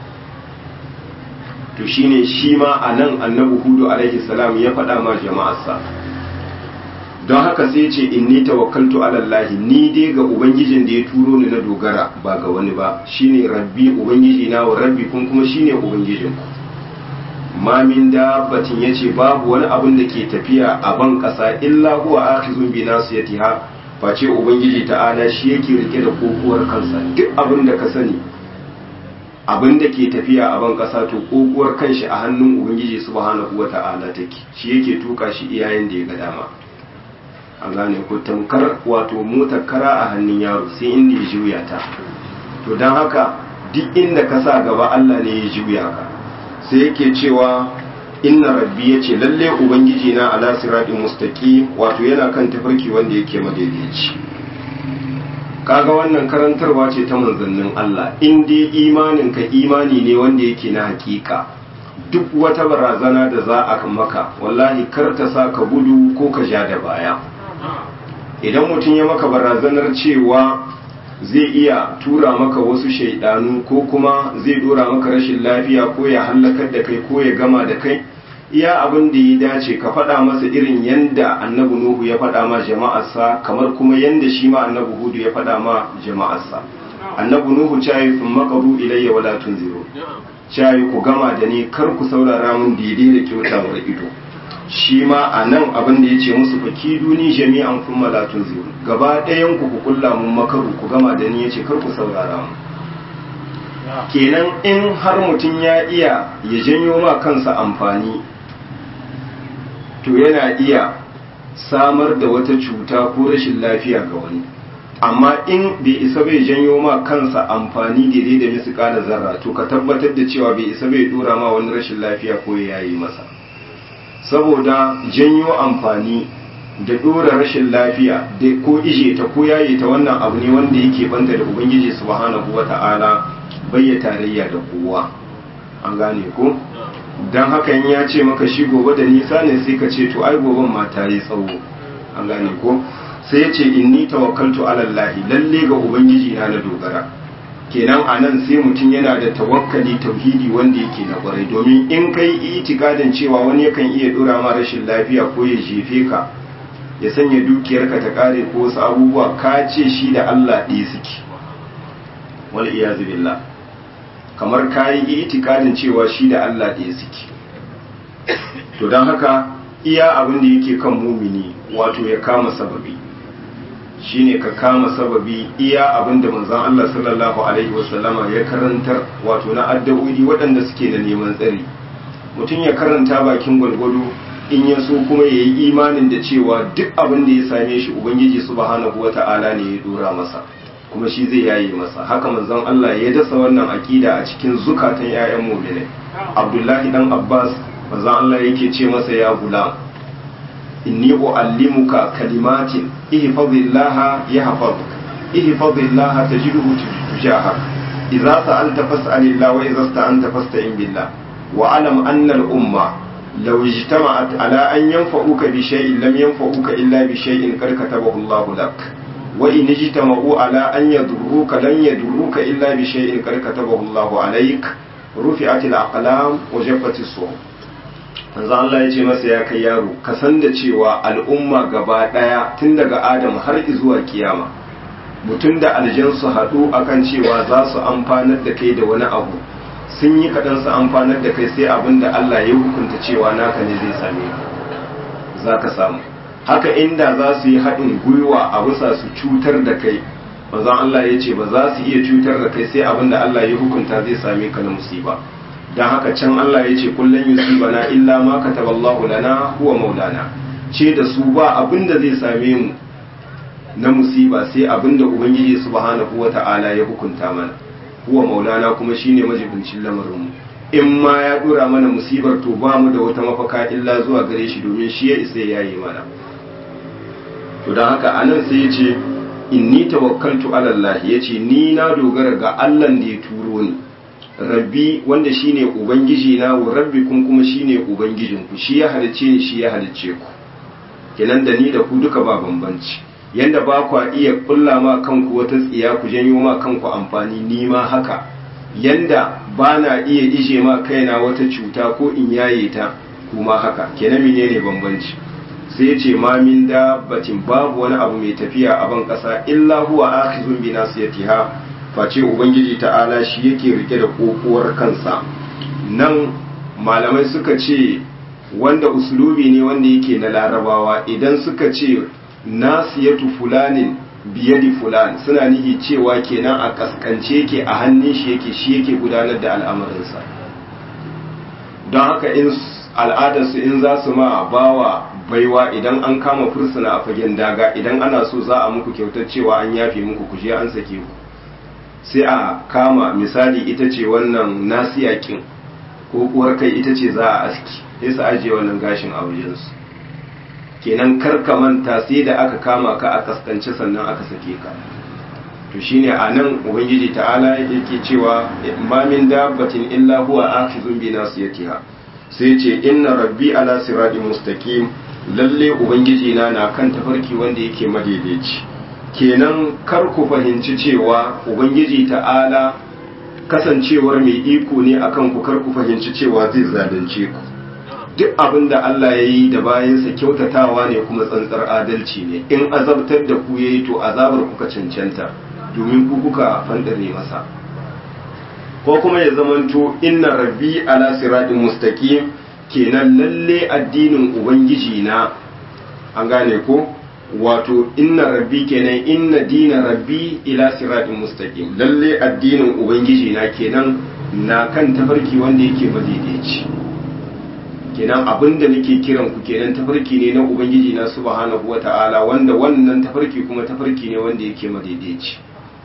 to shine shi ma anan annabi hudu alaihi salam ya faɗa ma jama'arsa don haka sai ce inni tawakkaltu ala Allah ni dai ga ubangijin da ya turo ni na dogara ba ga wani ba shine rabbi ubangiji na wa rabbi kun kuma shine ubangijin ku ma min dabbatin yace babu wani abin da ke tafiya a ban kasa illa huwa akhizun bi nasiyatiha face ubangiji ta'ala shi yake rike da kokuwar kansa duk abin da ka sani abin da ke tafiya a ban kasa to kokuwar kanshi a hannun ubangiji subhanahu wata'ala take shi yake tuka shi iyayen da ya ga dama an gane ko tamkar wato motar kara a hannun yaro sai inda ya juya ta to don haka duk inda ka sa gaba Allah ne ya juya ka sai yake cewa inna rabbi ya ce lalle ubangiji na ala siratin mustaqi wato yana kan tafarki wanda yake madaidaici kaga wannan karantarwa ce ta manzannin Allah in dai imanin ka imani ne wanda yake na hakika duk wata barazana da za a maka wallahi kar ta sa ka gudu ko ka ja da baya idan mutum ya maka barazanar cewa zai iya tura maka wasu shaidanu ko kuma zai dora maka rashin lafiya ko ya hallakar da kai ko ya gama da kai iya abin da ya dace ka faɗa masa irin yanda annabi nuhu ya faɗa ma jama'arsa kamar kuma yanda shi ma annabi hudu ya faɗa ma jama'arsa annabi nuhu cayi sun makaru ilayya wala tunziru cayi ku gama da ni kar ku saurara mun daidai da kyautawar ido shi ma a nan abin da ya ce musu faki duni jami'an kun malatun zuru gaba ɗayan ku ku kulla mun makaru ku gama da ni ya ce kar ku saurara mu kenan in har mutum ya iya ya janyo ma kansa amfani to yana iya samar da wata cuta ko rashin lafiya ga wani amma in bai isa bai janyo ma kansa amfani daidai da misu kala zarra to ka tabbatar da cewa bai isa bai dora ma wani rashin lafiya ko ya yi masa saboda janyo amfani da dora rashin lafiya da ko ije ta ko yaye ta wannan abu ne wanda yake banta da ubangiji subhanahu wata'ala bayya tarayya da kowa an gane ko dan hakan ya ce maka shi gobe da nisa ne sai ka ce to ai goben ma ta yi tsawo an gane ko sai ya ce inni tawakkaltu ala Allah lalle ga ubangiji na na dogara kenan a nan sai mutum yana da tawakkali tauhidi wanda yake na kwarai domin in kai itikadin cewa wani yakan iya dora ma rashin lafiya ko ya jefe ka ya sanya dukiyarka ta kare ko wasu abubuwa ka ce shi da Allah ɗaya suke wal iyazu billah kamar ka yi itikadin cewa shi da Allah ɗaya suke to don haka iya abin da yake kan mumini wato ya kama sababi shine ka kama sababi iya abin da manzon Allah sallallahu alaihi wasallama ya karantar wato na addu'o'i waɗanda suke da neman tsari mutum ya karanta bakin gwalgwado in ya so kuma ya yi imanin da cewa duk abin da ya same shi ubangiji subhanahu wata'ala ne ya dora masa kuma shi zai yaye masa haka manzon Allah ya dasa wannan akida a cikin zukatan 'ya'yan mu'minai Abdullahi dan Abbas manzon Allah yake ce masa ya gulam inni uallimuka kalimatin ihfazillaha yahfazuk ihfazillaha tajidhu tujahak idza sa'alta fas'alillah wa idza sta'anta fasta'in billah wa alam anna al-umma law ijtama'at ala an yanfa'uka bi shay'in lam yanfa'uka illa bi shay'in qad katabahu Allahu lak wa in ijtama'u ala an yadurruka lan yadurruka illa bi shay'in qad katabahu Allahu alayk rufi'atil aqlam wa jaffatis suhuf manzo Allah ya ce masa ya kai yaro ka san da cewa al'umma gaba daya tun daga Adam har zuwa kiyama mutum da aljan su haɗu akan cewa za su amfanar da kai da wani abu sun yi kaɗan su amfanar da kai sai abin da Allah ya hukunta cewa naka ne zai same ka za ka samu haka inda za su yi haɗin gwiwa a bisa su cutar da kai manzon Allah ya ce ba za su iya cutar da kai sai abin da Allah ya hukunta zai same ka na musiba don haka can Allah ya ce kullum yusibana illa ma kataballahu lana huwa maulana ce da su ba abin da zai same mu na musiba sai abin da ubangiji subhanahu wata'ala ya hukunta mana huwa maulana kuma shine majibincin lamarin mu in ma ya dora mana musibar to ba mu da wata mafaka illa zuwa gare shi domin shi ya isa ya yi mana to don haka anan sai ya ce inni tawakkaltu ala Allah ya ce ni na dogara ga Allah da ya turo ni rabbi wanda shine ubangiji na wa rabbikum kuma shine ubangijinku shi ya halicce ni shi ya halicce ku kenan da ni da ku duka ba bambanci yanda ba kwa iya kulla ma kanku wata tsiya ku janyo ma kanku amfani ni ma haka yanda ba na iya ije ma kaina wata cuta ko in yaye ta kuma haka kenan menene bambanci sai ce ma min dabbatin babu wani abu mai tafiya a ban kasa illa huwa akhizun bi nasiyatiha face ubangiji ta'ala shi yake rike da kokuwar kansa nan malamai suka ce wanda uslubi ne wanda yake na larabawa idan suka ce nasiyatu fulanin biyadi fulan suna nihi cewa kenan a kaskance yake a hannun shi yake shi yake gudanar da al'amarinsa don haka in al'adarsu in za su ma bawa baiwa idan an kama fursuna a fagen daga idan ana so za a muku kyautar cewa an yafe muku kuje an sake ku sai a kama misali ita ce wannan nasiyakin ko kuwar kai ita ce za a aski sai su ajiye wannan gashin a wajensu kenan karka manta sai da aka kama ka a kaskance sannan aka sake ka to shine a nan ubangiji ta'ala yake cewa ma min dabbatin illa huwa akhizun bi nasiyatiha sai ce inna rabbi ala siratin mustaqim lalle ubangiji na na kan tafarki wanda yake madaidaici kenan kar ku fahimci cewa ubangiji ta'ala kasancewar mai iko ne akan ku kar ku fahimci cewa zai zalunce ku duk abin da Allah ya yi da bayansa kyautatawa ne kuma tsantsar adalci ne in azabtar da ku yayi to azabar kuka cancanta domin ku kuka fandare masa ko kuma ya zamanto inna rabbi ala siratin mustaqim kenan lalle addinin ubangiji na an gane ko wato inna rabbi kenan inna dina rabbi ila siratin mustaqim lalle addinin ubangiji na kenan na kan tafarki wanda yake madaidaici kenan abinda nake kiran ku kenan tafarki ne na ubangiji na subhanahu wata'ala wanda wannan tafarki kuma tafarki ne wanda yake madaidaici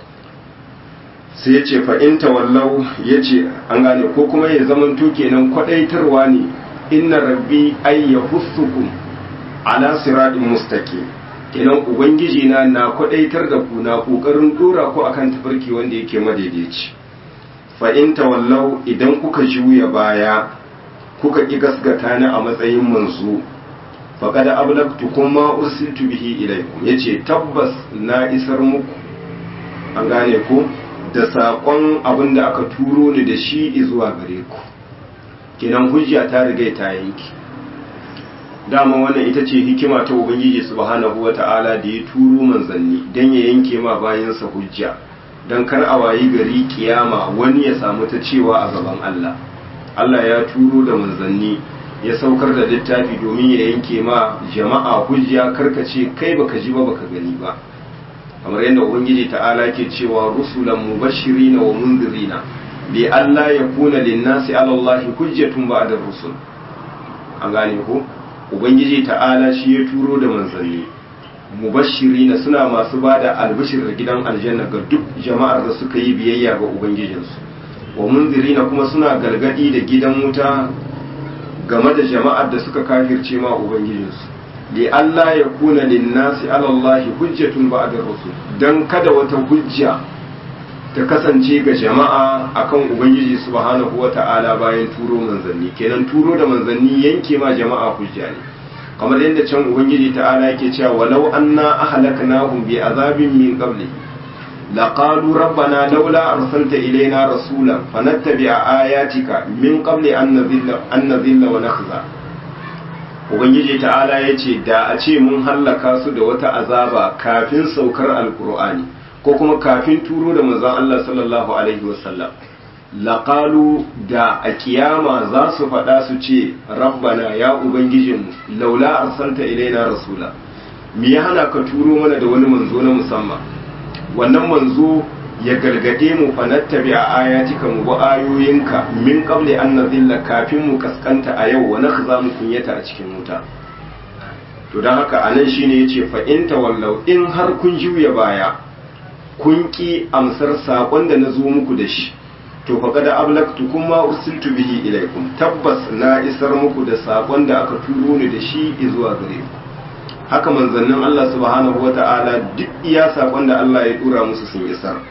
sai ya ce fa'in tawallau ya ce an gane ko kuma ya zamanto kenan kwadaitarwa ne inna rabbi ay yahussukum ala siratin mustaqim kenan ubangiji na na kwadaitar da ku na kokarin dora ku akan tafarki wanda yake madaidaici fa in tawallau idan kuka juya baya kuka ki gasgata ni a matsayin manzo faqad ablagtukum ma ursiltu bihi ilaykum yace tabbas na isar muku an gane ku da saƙon abin da aka turo ni da shi zuwa gare ku kenan hujja ta riga ta yanki dama wannan ita ce hikima ta ubangiji subhanahu wata'ala da ya turo manzanni don ya yanke ma bayansa hujja don kar a wayi gari kiyama wani ya samu ta cewa a gaban Allah Allah ya turo da manzanni ya saukar da littafi domin ya yanke ma jama'a hujja karkace kai baka ji ba baka gani ba kamar yadda ubangiji ta'ala ke cewa rusulan mubashirina wa mundirina bi Allah ya kuna linnasi ala Allah hujjatun ba'da rusul an gane ko ubangiji ta'ala shi ya turo da manzanni mubashirina suna masu bada albishir da gidan aljanna ga duk jama'ar da suka yi biyayya ga ubangijinsu wa mundirina kuma suna galgadi da gidan wuta game da jama'ar da suka kafirce ma ubangijinsu li Allah ya kuna linnasi ala Allah hujjatun ba'da rusul dan kada wata hujja ta kasance ga jama'a akan ubangiji subhanahu wata'ala bayan turo manzanni kenan turo da manzanni yanke ma jama'a hujja ne kamar yadda can ubangiji ta'ala yake cewa walau anna ahlaknahum bi azabin min qabli laqalu rabbana laula arsalta ilaina rasulan fanattabi'a ayatika min qabli an nadhilla an nadhilla wa nakhza ubangiji ta'ala yace da a ce mun hallaka su da wata azaba kafin saukar alqur'ani ko kuma kafin turo da manzon Allah sallallahu alaihi wasallam laqalu da a kiyama za su faɗa su ce rabbana ya ubangijinmu laula arsalta ilaina rasula me ya hana ka turo mana da wani manzo na musamman wannan manzo ya gargade mu fa nattabi a ayatika mu bi ayoyinka min qabli an nazilla kafin mu kaskanta a yau wa nakhza mu kunyata a cikin wuta to dan haka anan shine yace fa in tawallau in har kun juya baya kun ki amsar sakon da na zo muku da shi to fa kada ablaktukum ma ursiltu bihi ilaikum tabbas na isar muku da sakon da aka turo ni da shi zuwa gare ku haka manzannin Allah subhanahu wata'ala duk iya sakon da Allah ya dura musu sun isar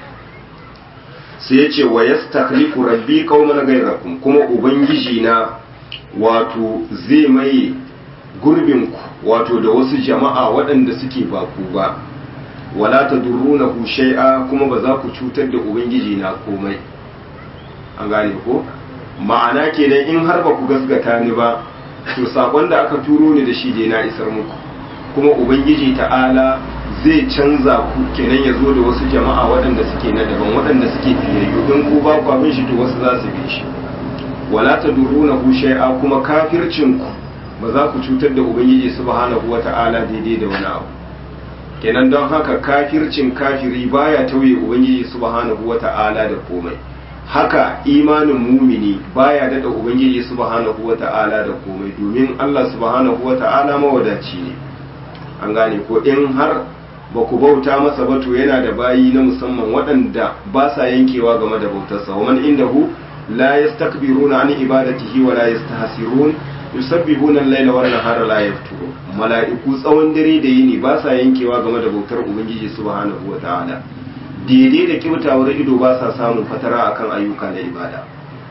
sai ya ce wa yastakhlifu rabbi qauman ghayrakum kuma ubangiji na wato zai mai gurbin ku wato da wasu jama'a waɗanda suke ba ku ba wala tadurrunahu shay'a kuma ba za ku cutar da ubangiji na komai an gane ko ma'ana kenan in har ba ku gasgata ni ba to sakon da aka turo ni da shi dai na isar muku kuma ubangiji ta'ala zai canza ku kenan ya zo da wasu jama'a waɗanda suke na daban waɗanda suke fiyayyu in ku ba ku abin shi to wasu za su bi shi wala tadurrunahu shay'a kuma kafircin ku ba za ku cutar da ubangiji subhanahu wata'ala daidai da wani abu kenan don haka kafircin kafiri baya tauye ubangiji subhanahu wata'ala da komai haka imanin mumini baya dada ubangiji subhanahu wata'ala da komai domin Allah subhanahu wata'ala mawadaci ne an gane ko in har ba ku bauta masa ba to yana da bayi na musamman waɗanda ba sa yankewa game da bautarsa wa man indahu la yastakbiruna an ibadatihi wa la yastahsirun yusabbihuna al-laila wan nahara la yafturu mala'iku tsawon dare da yini ba sa yankewa game da bautar ubangiji subhanahu wata'ala daidai da kyautawar ido ba sa samun fatara akan ayyuka na ibada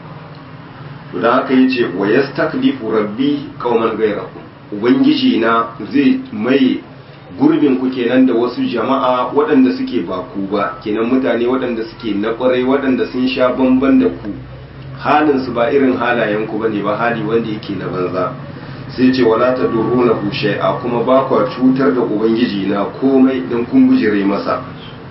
to da haka yace wa yastaklifu rabbi qauman ghayrakum ubangiji na zai mai gurbin ku kenan da wasu jama'a waɗanda suke ba ku ba kenan mutane waɗanda suke na ƙwarai waɗanda sun sha bamban da ku halin su ba irin halayen ku bane ba hali wanda yake na banza sai ce wala ta duruna ku shay'a kuma ba kwa cutar da ubangiji na komai dan kun gujire masa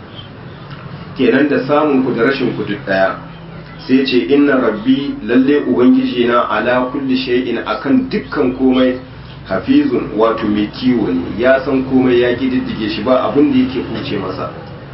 kenan da samun ku da rashin ku duk daya sai ce inna rabbi lalle ubangiji na ala kulli shay'in akan dukkan komai hafizun wato mai kiwo ne ya san komai ya kididdige shi ba abin da yake kuce masa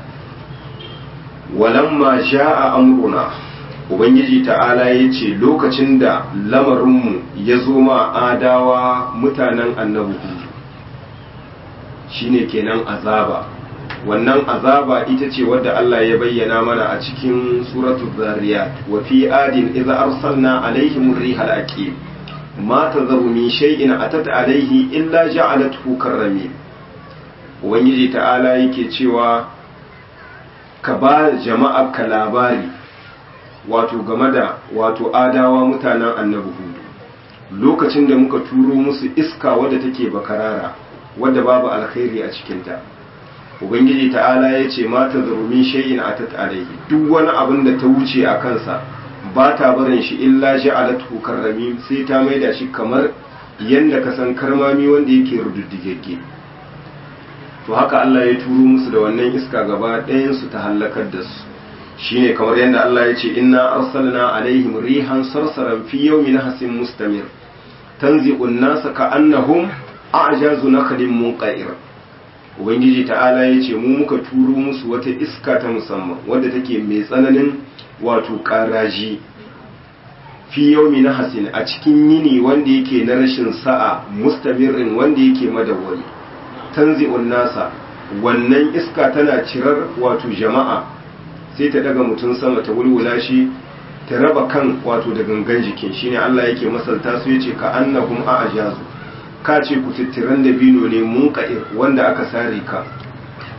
walamma sha'a amruna ubangiji ta'ala ya ce lokacin da lamarinmu ya zo ma adawa mutanen annabi hudu shine kenan azaba wannan azaba ita ce wadda Allah ya bayyana mana a cikin suratul zariyat wa fi adin idza arsalna alaihim rihal aqim ma tazaru min shay'in atat alaihi illa ja'alathu karrami ubangiji ta'ala yake cewa ka ba jama'a ka labari wato game da wato adawa mutanen annabi hudu lokacin da muka turo musu iska wadda take bakarara wadda babu alkhairi a cikinta ubangiji ta'ala ya ce mata zarumin shayin a ta alaihi duk wani abin da ta wuce a kansa ba ta barin shi illa ja'alatu karrami sai ta maida shi kamar yanda ka san karmami wanda yake rududdigegge to haka Allah ya turo musu da wannan iska gaba ɗayan su ta halakar da su shine kamar yadda Allah ya ce inna arsalna alaihim rihan sarsaran fi yawmin hasin mustamir tanzi'un nasa ka'annahum a'jazu nakhlin munqa'ir ubangiji ta'ala ya ce mu muka turo musu wata iska ta musamman wadda take mai tsananin wato karaji fi yaumi na hasin a cikin yini wanda yake na rashin sa'a mustamirin wanda yake madawwami tanzi'un nasa wannan iska tana cirar wato jama'a sai ta daga mutum sama ta wulwula shi ta raba kan wato da gangan jikin shine Allah yake masalta su yace ka annahum a'jazu ka ce ku tittiran da bino ne mun ka'ir wanda aka sare ka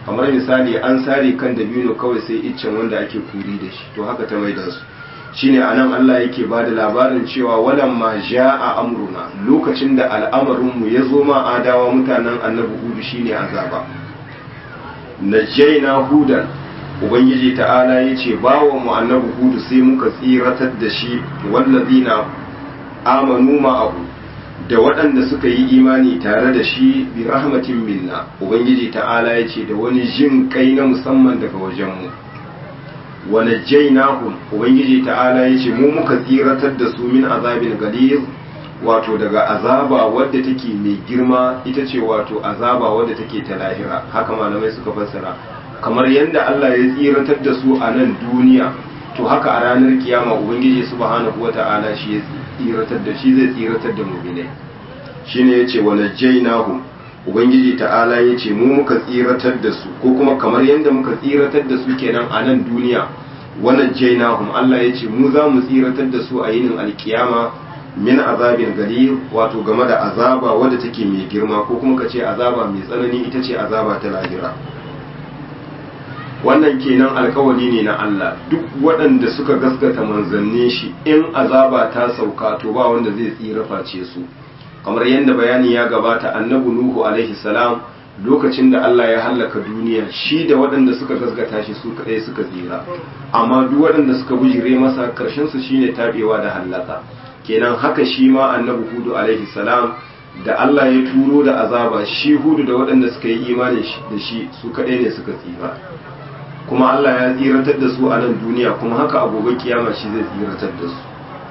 kamar misali an sare kan dabino kawai sai iccen wanda ake kuri da shi to haka ta maida su shine anan Allah yake ba da labarin cewa walamma ja'a amruna lokacin da al'amarinmu ya zo ma adawa mutanen annabi hudu shine azaba najjayna hudan ubangiji ta'ala yace bawa mu annabi hudu sai muka tsiratar da shi wallazina amanu ma'ahu da waɗanda suka yi imani tare da shi bi rahmatin minna ubangiji ta'ala yace da wani jin kai na musamman daga wajenmu wa najjaynahum ubangiji ta'ala yace mu muka tsiratar da su min azabin galiz wato daga azaba wadda take mai girma ita ce wato azaba wadda take ta lahira haka malamai suka fassara kamar yadda Allah ya tsiratar da su a nan duniya to haka a ranar kiyama ubangiji subhanahu wata'ala shi ya tsiratar da shi zai tsiratar da mu'minai shine yace wa najjaynahum ubangiji ta'ala yace mu muka tsiratar da su ko kuma kamar yadda muka tsiratar da su kenan a nan duniya wa najjaynahum Allah yace mu za mu tsiratar da su a yinin alkiyama min azabin gari wato game da azaba wadda take mai girma ko kuma ka ce azaba mai tsanani ita ce azaba ta lahira wannan kenan alkawari ne na Allah duk waɗanda suka gaskata manzannin shi in azaba ta sauka to ba wanda zai tsira face su kamar yadda bayani ya gabata annabi nuhu alaihi salam lokacin da Allah ya hallaka duniya shi da waɗanda suka gaskata shi su kaɗai suka tsira amma duk waɗanda suka bujire masa ƙarshen su shine tabewa da hallaka kenan haka shi ma annabi hudu alaihi salam da Allah ya turo da azaba shi hudu da waɗanda suka yi imani da shi su kaɗai ne suka tsira kuma Allah ya tsiratar da su a nan duniya kuma haka abubuwan kiyama shi zai tsiratar da su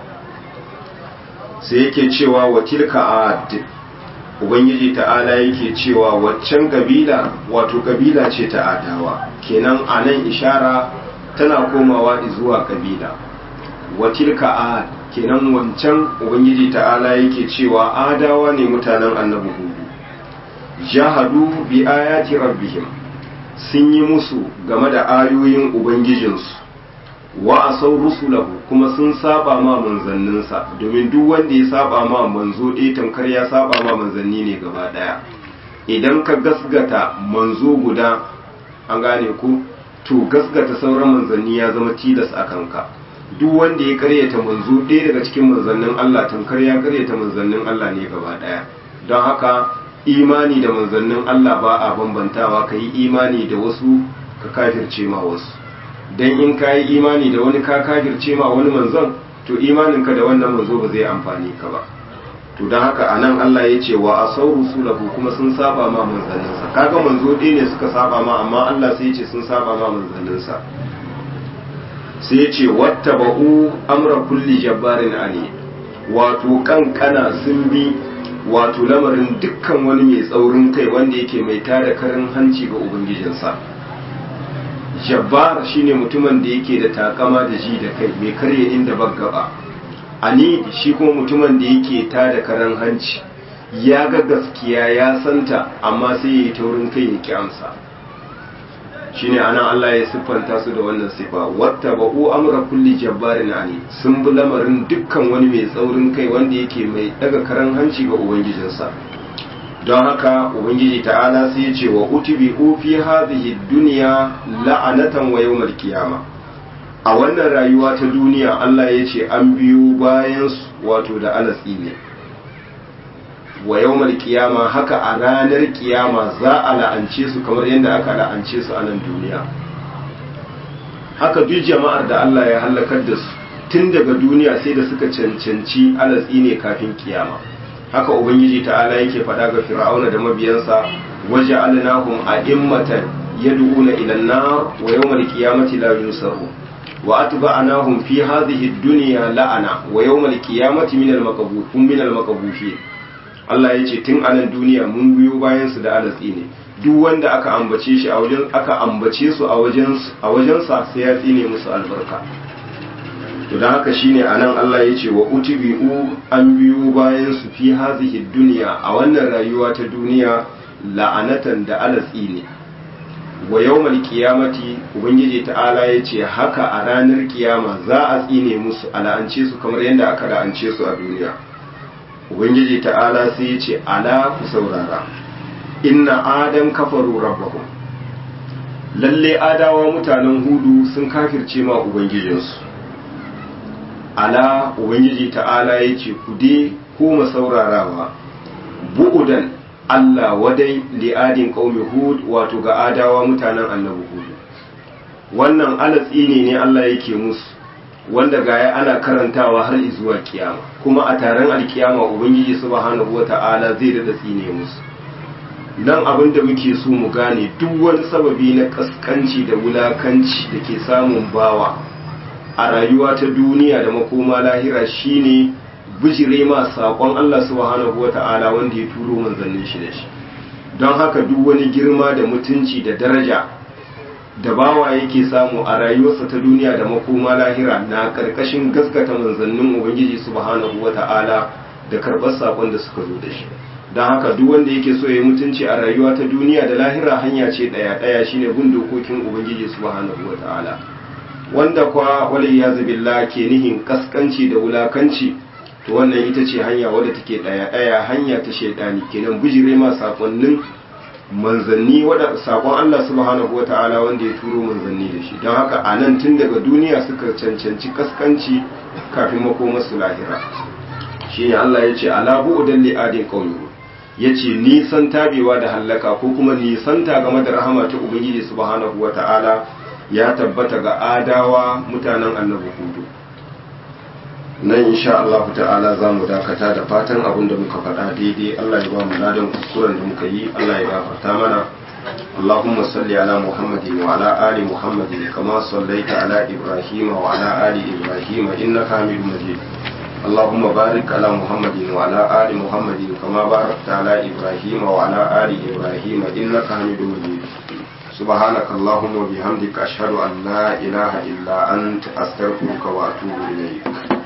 sai yake cewa wa tilka ad ubangiji ta'ala yake cewa waccan kabila wato kabila ce ta adawa kenan a nan ishara tana komawa zuwa kabila wa tilka ad kenan wancan ubangiji ta'ala yake cewa adawa ne mutanen annabi hudu jahadu bi ayati rabbihim sun yi musu game da ayoyin ubangijinsu wa asau rusulahu kuma sun saba ma manzanninsa domin duk wanda ya saba ma manzo ɗaya tamkar ya saba ma manzanni ne gaba ɗaya idan ka gasgata manzo guda an gane ku to gasgata sauran manzanni ya zama tilas a kanka duk wanda ya karyata manzo ɗaya daga cikin manzannin Allah tamkar ya karyata manzannin Allah ne gaba ɗaya don haka imani da manzannin Allah ba a bambantawa ka yi imani da wasu ka kafirce ma wasu don in ka yi imani da wani ka kafirce ma wani manzon to imaninka da wannan manzo ba zai amfani ka ba to don haka a nan Allah ya ce wa a sauru sulahu kuma sun saba ma manzanninsa kaga manzo ɗaya ne suka saba ma amma Allah sai ya ce sun saba ma manzanninsa sai ya ce wata ba'u amra kulli jabbarin ali wato kankana sun bi wato lamarin dukkan wani mai tsaurin kai wanda yake mai tada karin hanci ga ubangijinsa jabbar shine mutumin da yake da takama da ji da kai mai karya inda gaba ani shi kuma mutumin da yake tada karin hanci ya ga gaskiya ya santa amma sai ya yi taurin kai ya ki amsa shine anan Allah ya siffanta su da wannan sifa wata ba'u amra kulli jabbarin ani sun bi lamarin dukkan wani mai tsaurin kai wanda yake mai daga karan hanci ga ubangijinsa don haka ubangiji ta'ala sai ya ce wa utubi fi hadhihi dunya la'anatan wa yawmal qiyama a wannan rayuwa ta duniya Allah ya ce an biyo bayan wato da alatsi ne wa yawmal qiyama haka a ranar kiyama za a la'ance su kamar yadda aka la'ance su a nan duniya haka duk jama'ar da Allah ya halakar da su tun daga duniya sai da suka cancanci alatsi ne kafin kiyama haka ubangiji ta'ala yake faɗa ga fir'auna da mabiyansa waje alinahum a'immatan yad'una ila an-nar wa yawmal qiyamati la yunsaru wa atba'nahum fi hadhihi ad-dunya la'ana wa yawmal qiyamati min al-maqbufin min al-maqbufin Allah ya ce tun anan duniya mun biyo bayan su da alatsi ne duk wanda aka ambace shi a wajen aka ambace su a wajen a wajensa sai ya tsine musu albarka to dan haka shine anan Allah ya ce wa utibi'u an biyo bayan su fi hazihi dunya a wannan rayuwa ta duniya la'anatan da alatsi ne wa yawmal qiyamati ubangiji ta'ala ya ce haka a ranar kiyama za a tsine musu a la'ance su kamar yadda aka la'ance su a duniya ubangiji ta'ala sai ya ce ala ku saurara inna adam kafaru rabbahum lalle adawa mutanen hudu sun kafirce ma ubangijinsu ala ubangiji ta'ala ya ce ku dai koma saurarawa bu'udan Allah wadai li'adin qaumi hud wato ga adawa mutanen annabi hud wannan alatsi ne ne Allah yake musu wanda gaya ana karantawa har zuwa kiyama kuma a taron alkiyama ubangiji subhanahu wata'ala zai dada tsine musu nan abin da muke so mu gane duk wani sababi na kaskanci da wulakanci da ke samun bawa a rayuwa ta duniya da makoma lahira shine bijire ma saƙon Allah subhanahu wata'ala wanda ya turo manzannin shi da shi don haka duk wani girma da mutunci da daraja da bawa yake samu a rayuwarsa ta duniya da makoma lahira na ƙarƙashin gaskata manzannin ubangiji subhanahu wata'ala da karɓar saƙon da suka zo da shi don haka duk wanda yake so ya yi mutunci a rayuwa ta duniya da lahira hanya ce ɗaya ɗaya shine bin dokokin ubangiji subhanahu wata'ala wanda kwa wali ya billah ke nihin kaskanci da wulakanci to wannan ita ce hanya wadda take ɗaya ɗaya hanya ta shaidani kenan bijire ma sakonnin manzanni wadda sakon Allah subhanahu wata'ala wanda ya turo manzanni da shi don haka a nan tun daga duniya suka cancanci kaskanci kafin makomarsu lahira shine Allah ya ce ala bu'udan li'adin qaumi ya ce nisan tabewa da hallaka ko kuma nisanta game da rahama ta ubangiji subhanahu wa ta'ala ya tabbata ga adawa mutanen annabi hudu nan insha Allah ta'ala za mu dakata da fatan abin da muka faɗa daidai Allah ya ba mu ladan kuskuren da muka yi Allah ya gafarta mana اللهم صل على محمد وعلى آل محمد كما صليت على إبراهيم وعلى آل إبراهيم إنك حميد مجيد اللهم بارك على محمد وعلى آل محمد كما باركت على إبراهيم وعلى آل إبراهيم إنك حميد مجيد سبحانك اللهم وبحمدك أشهد أن لا إله إلا أنت أستغفرك وأتوب إليك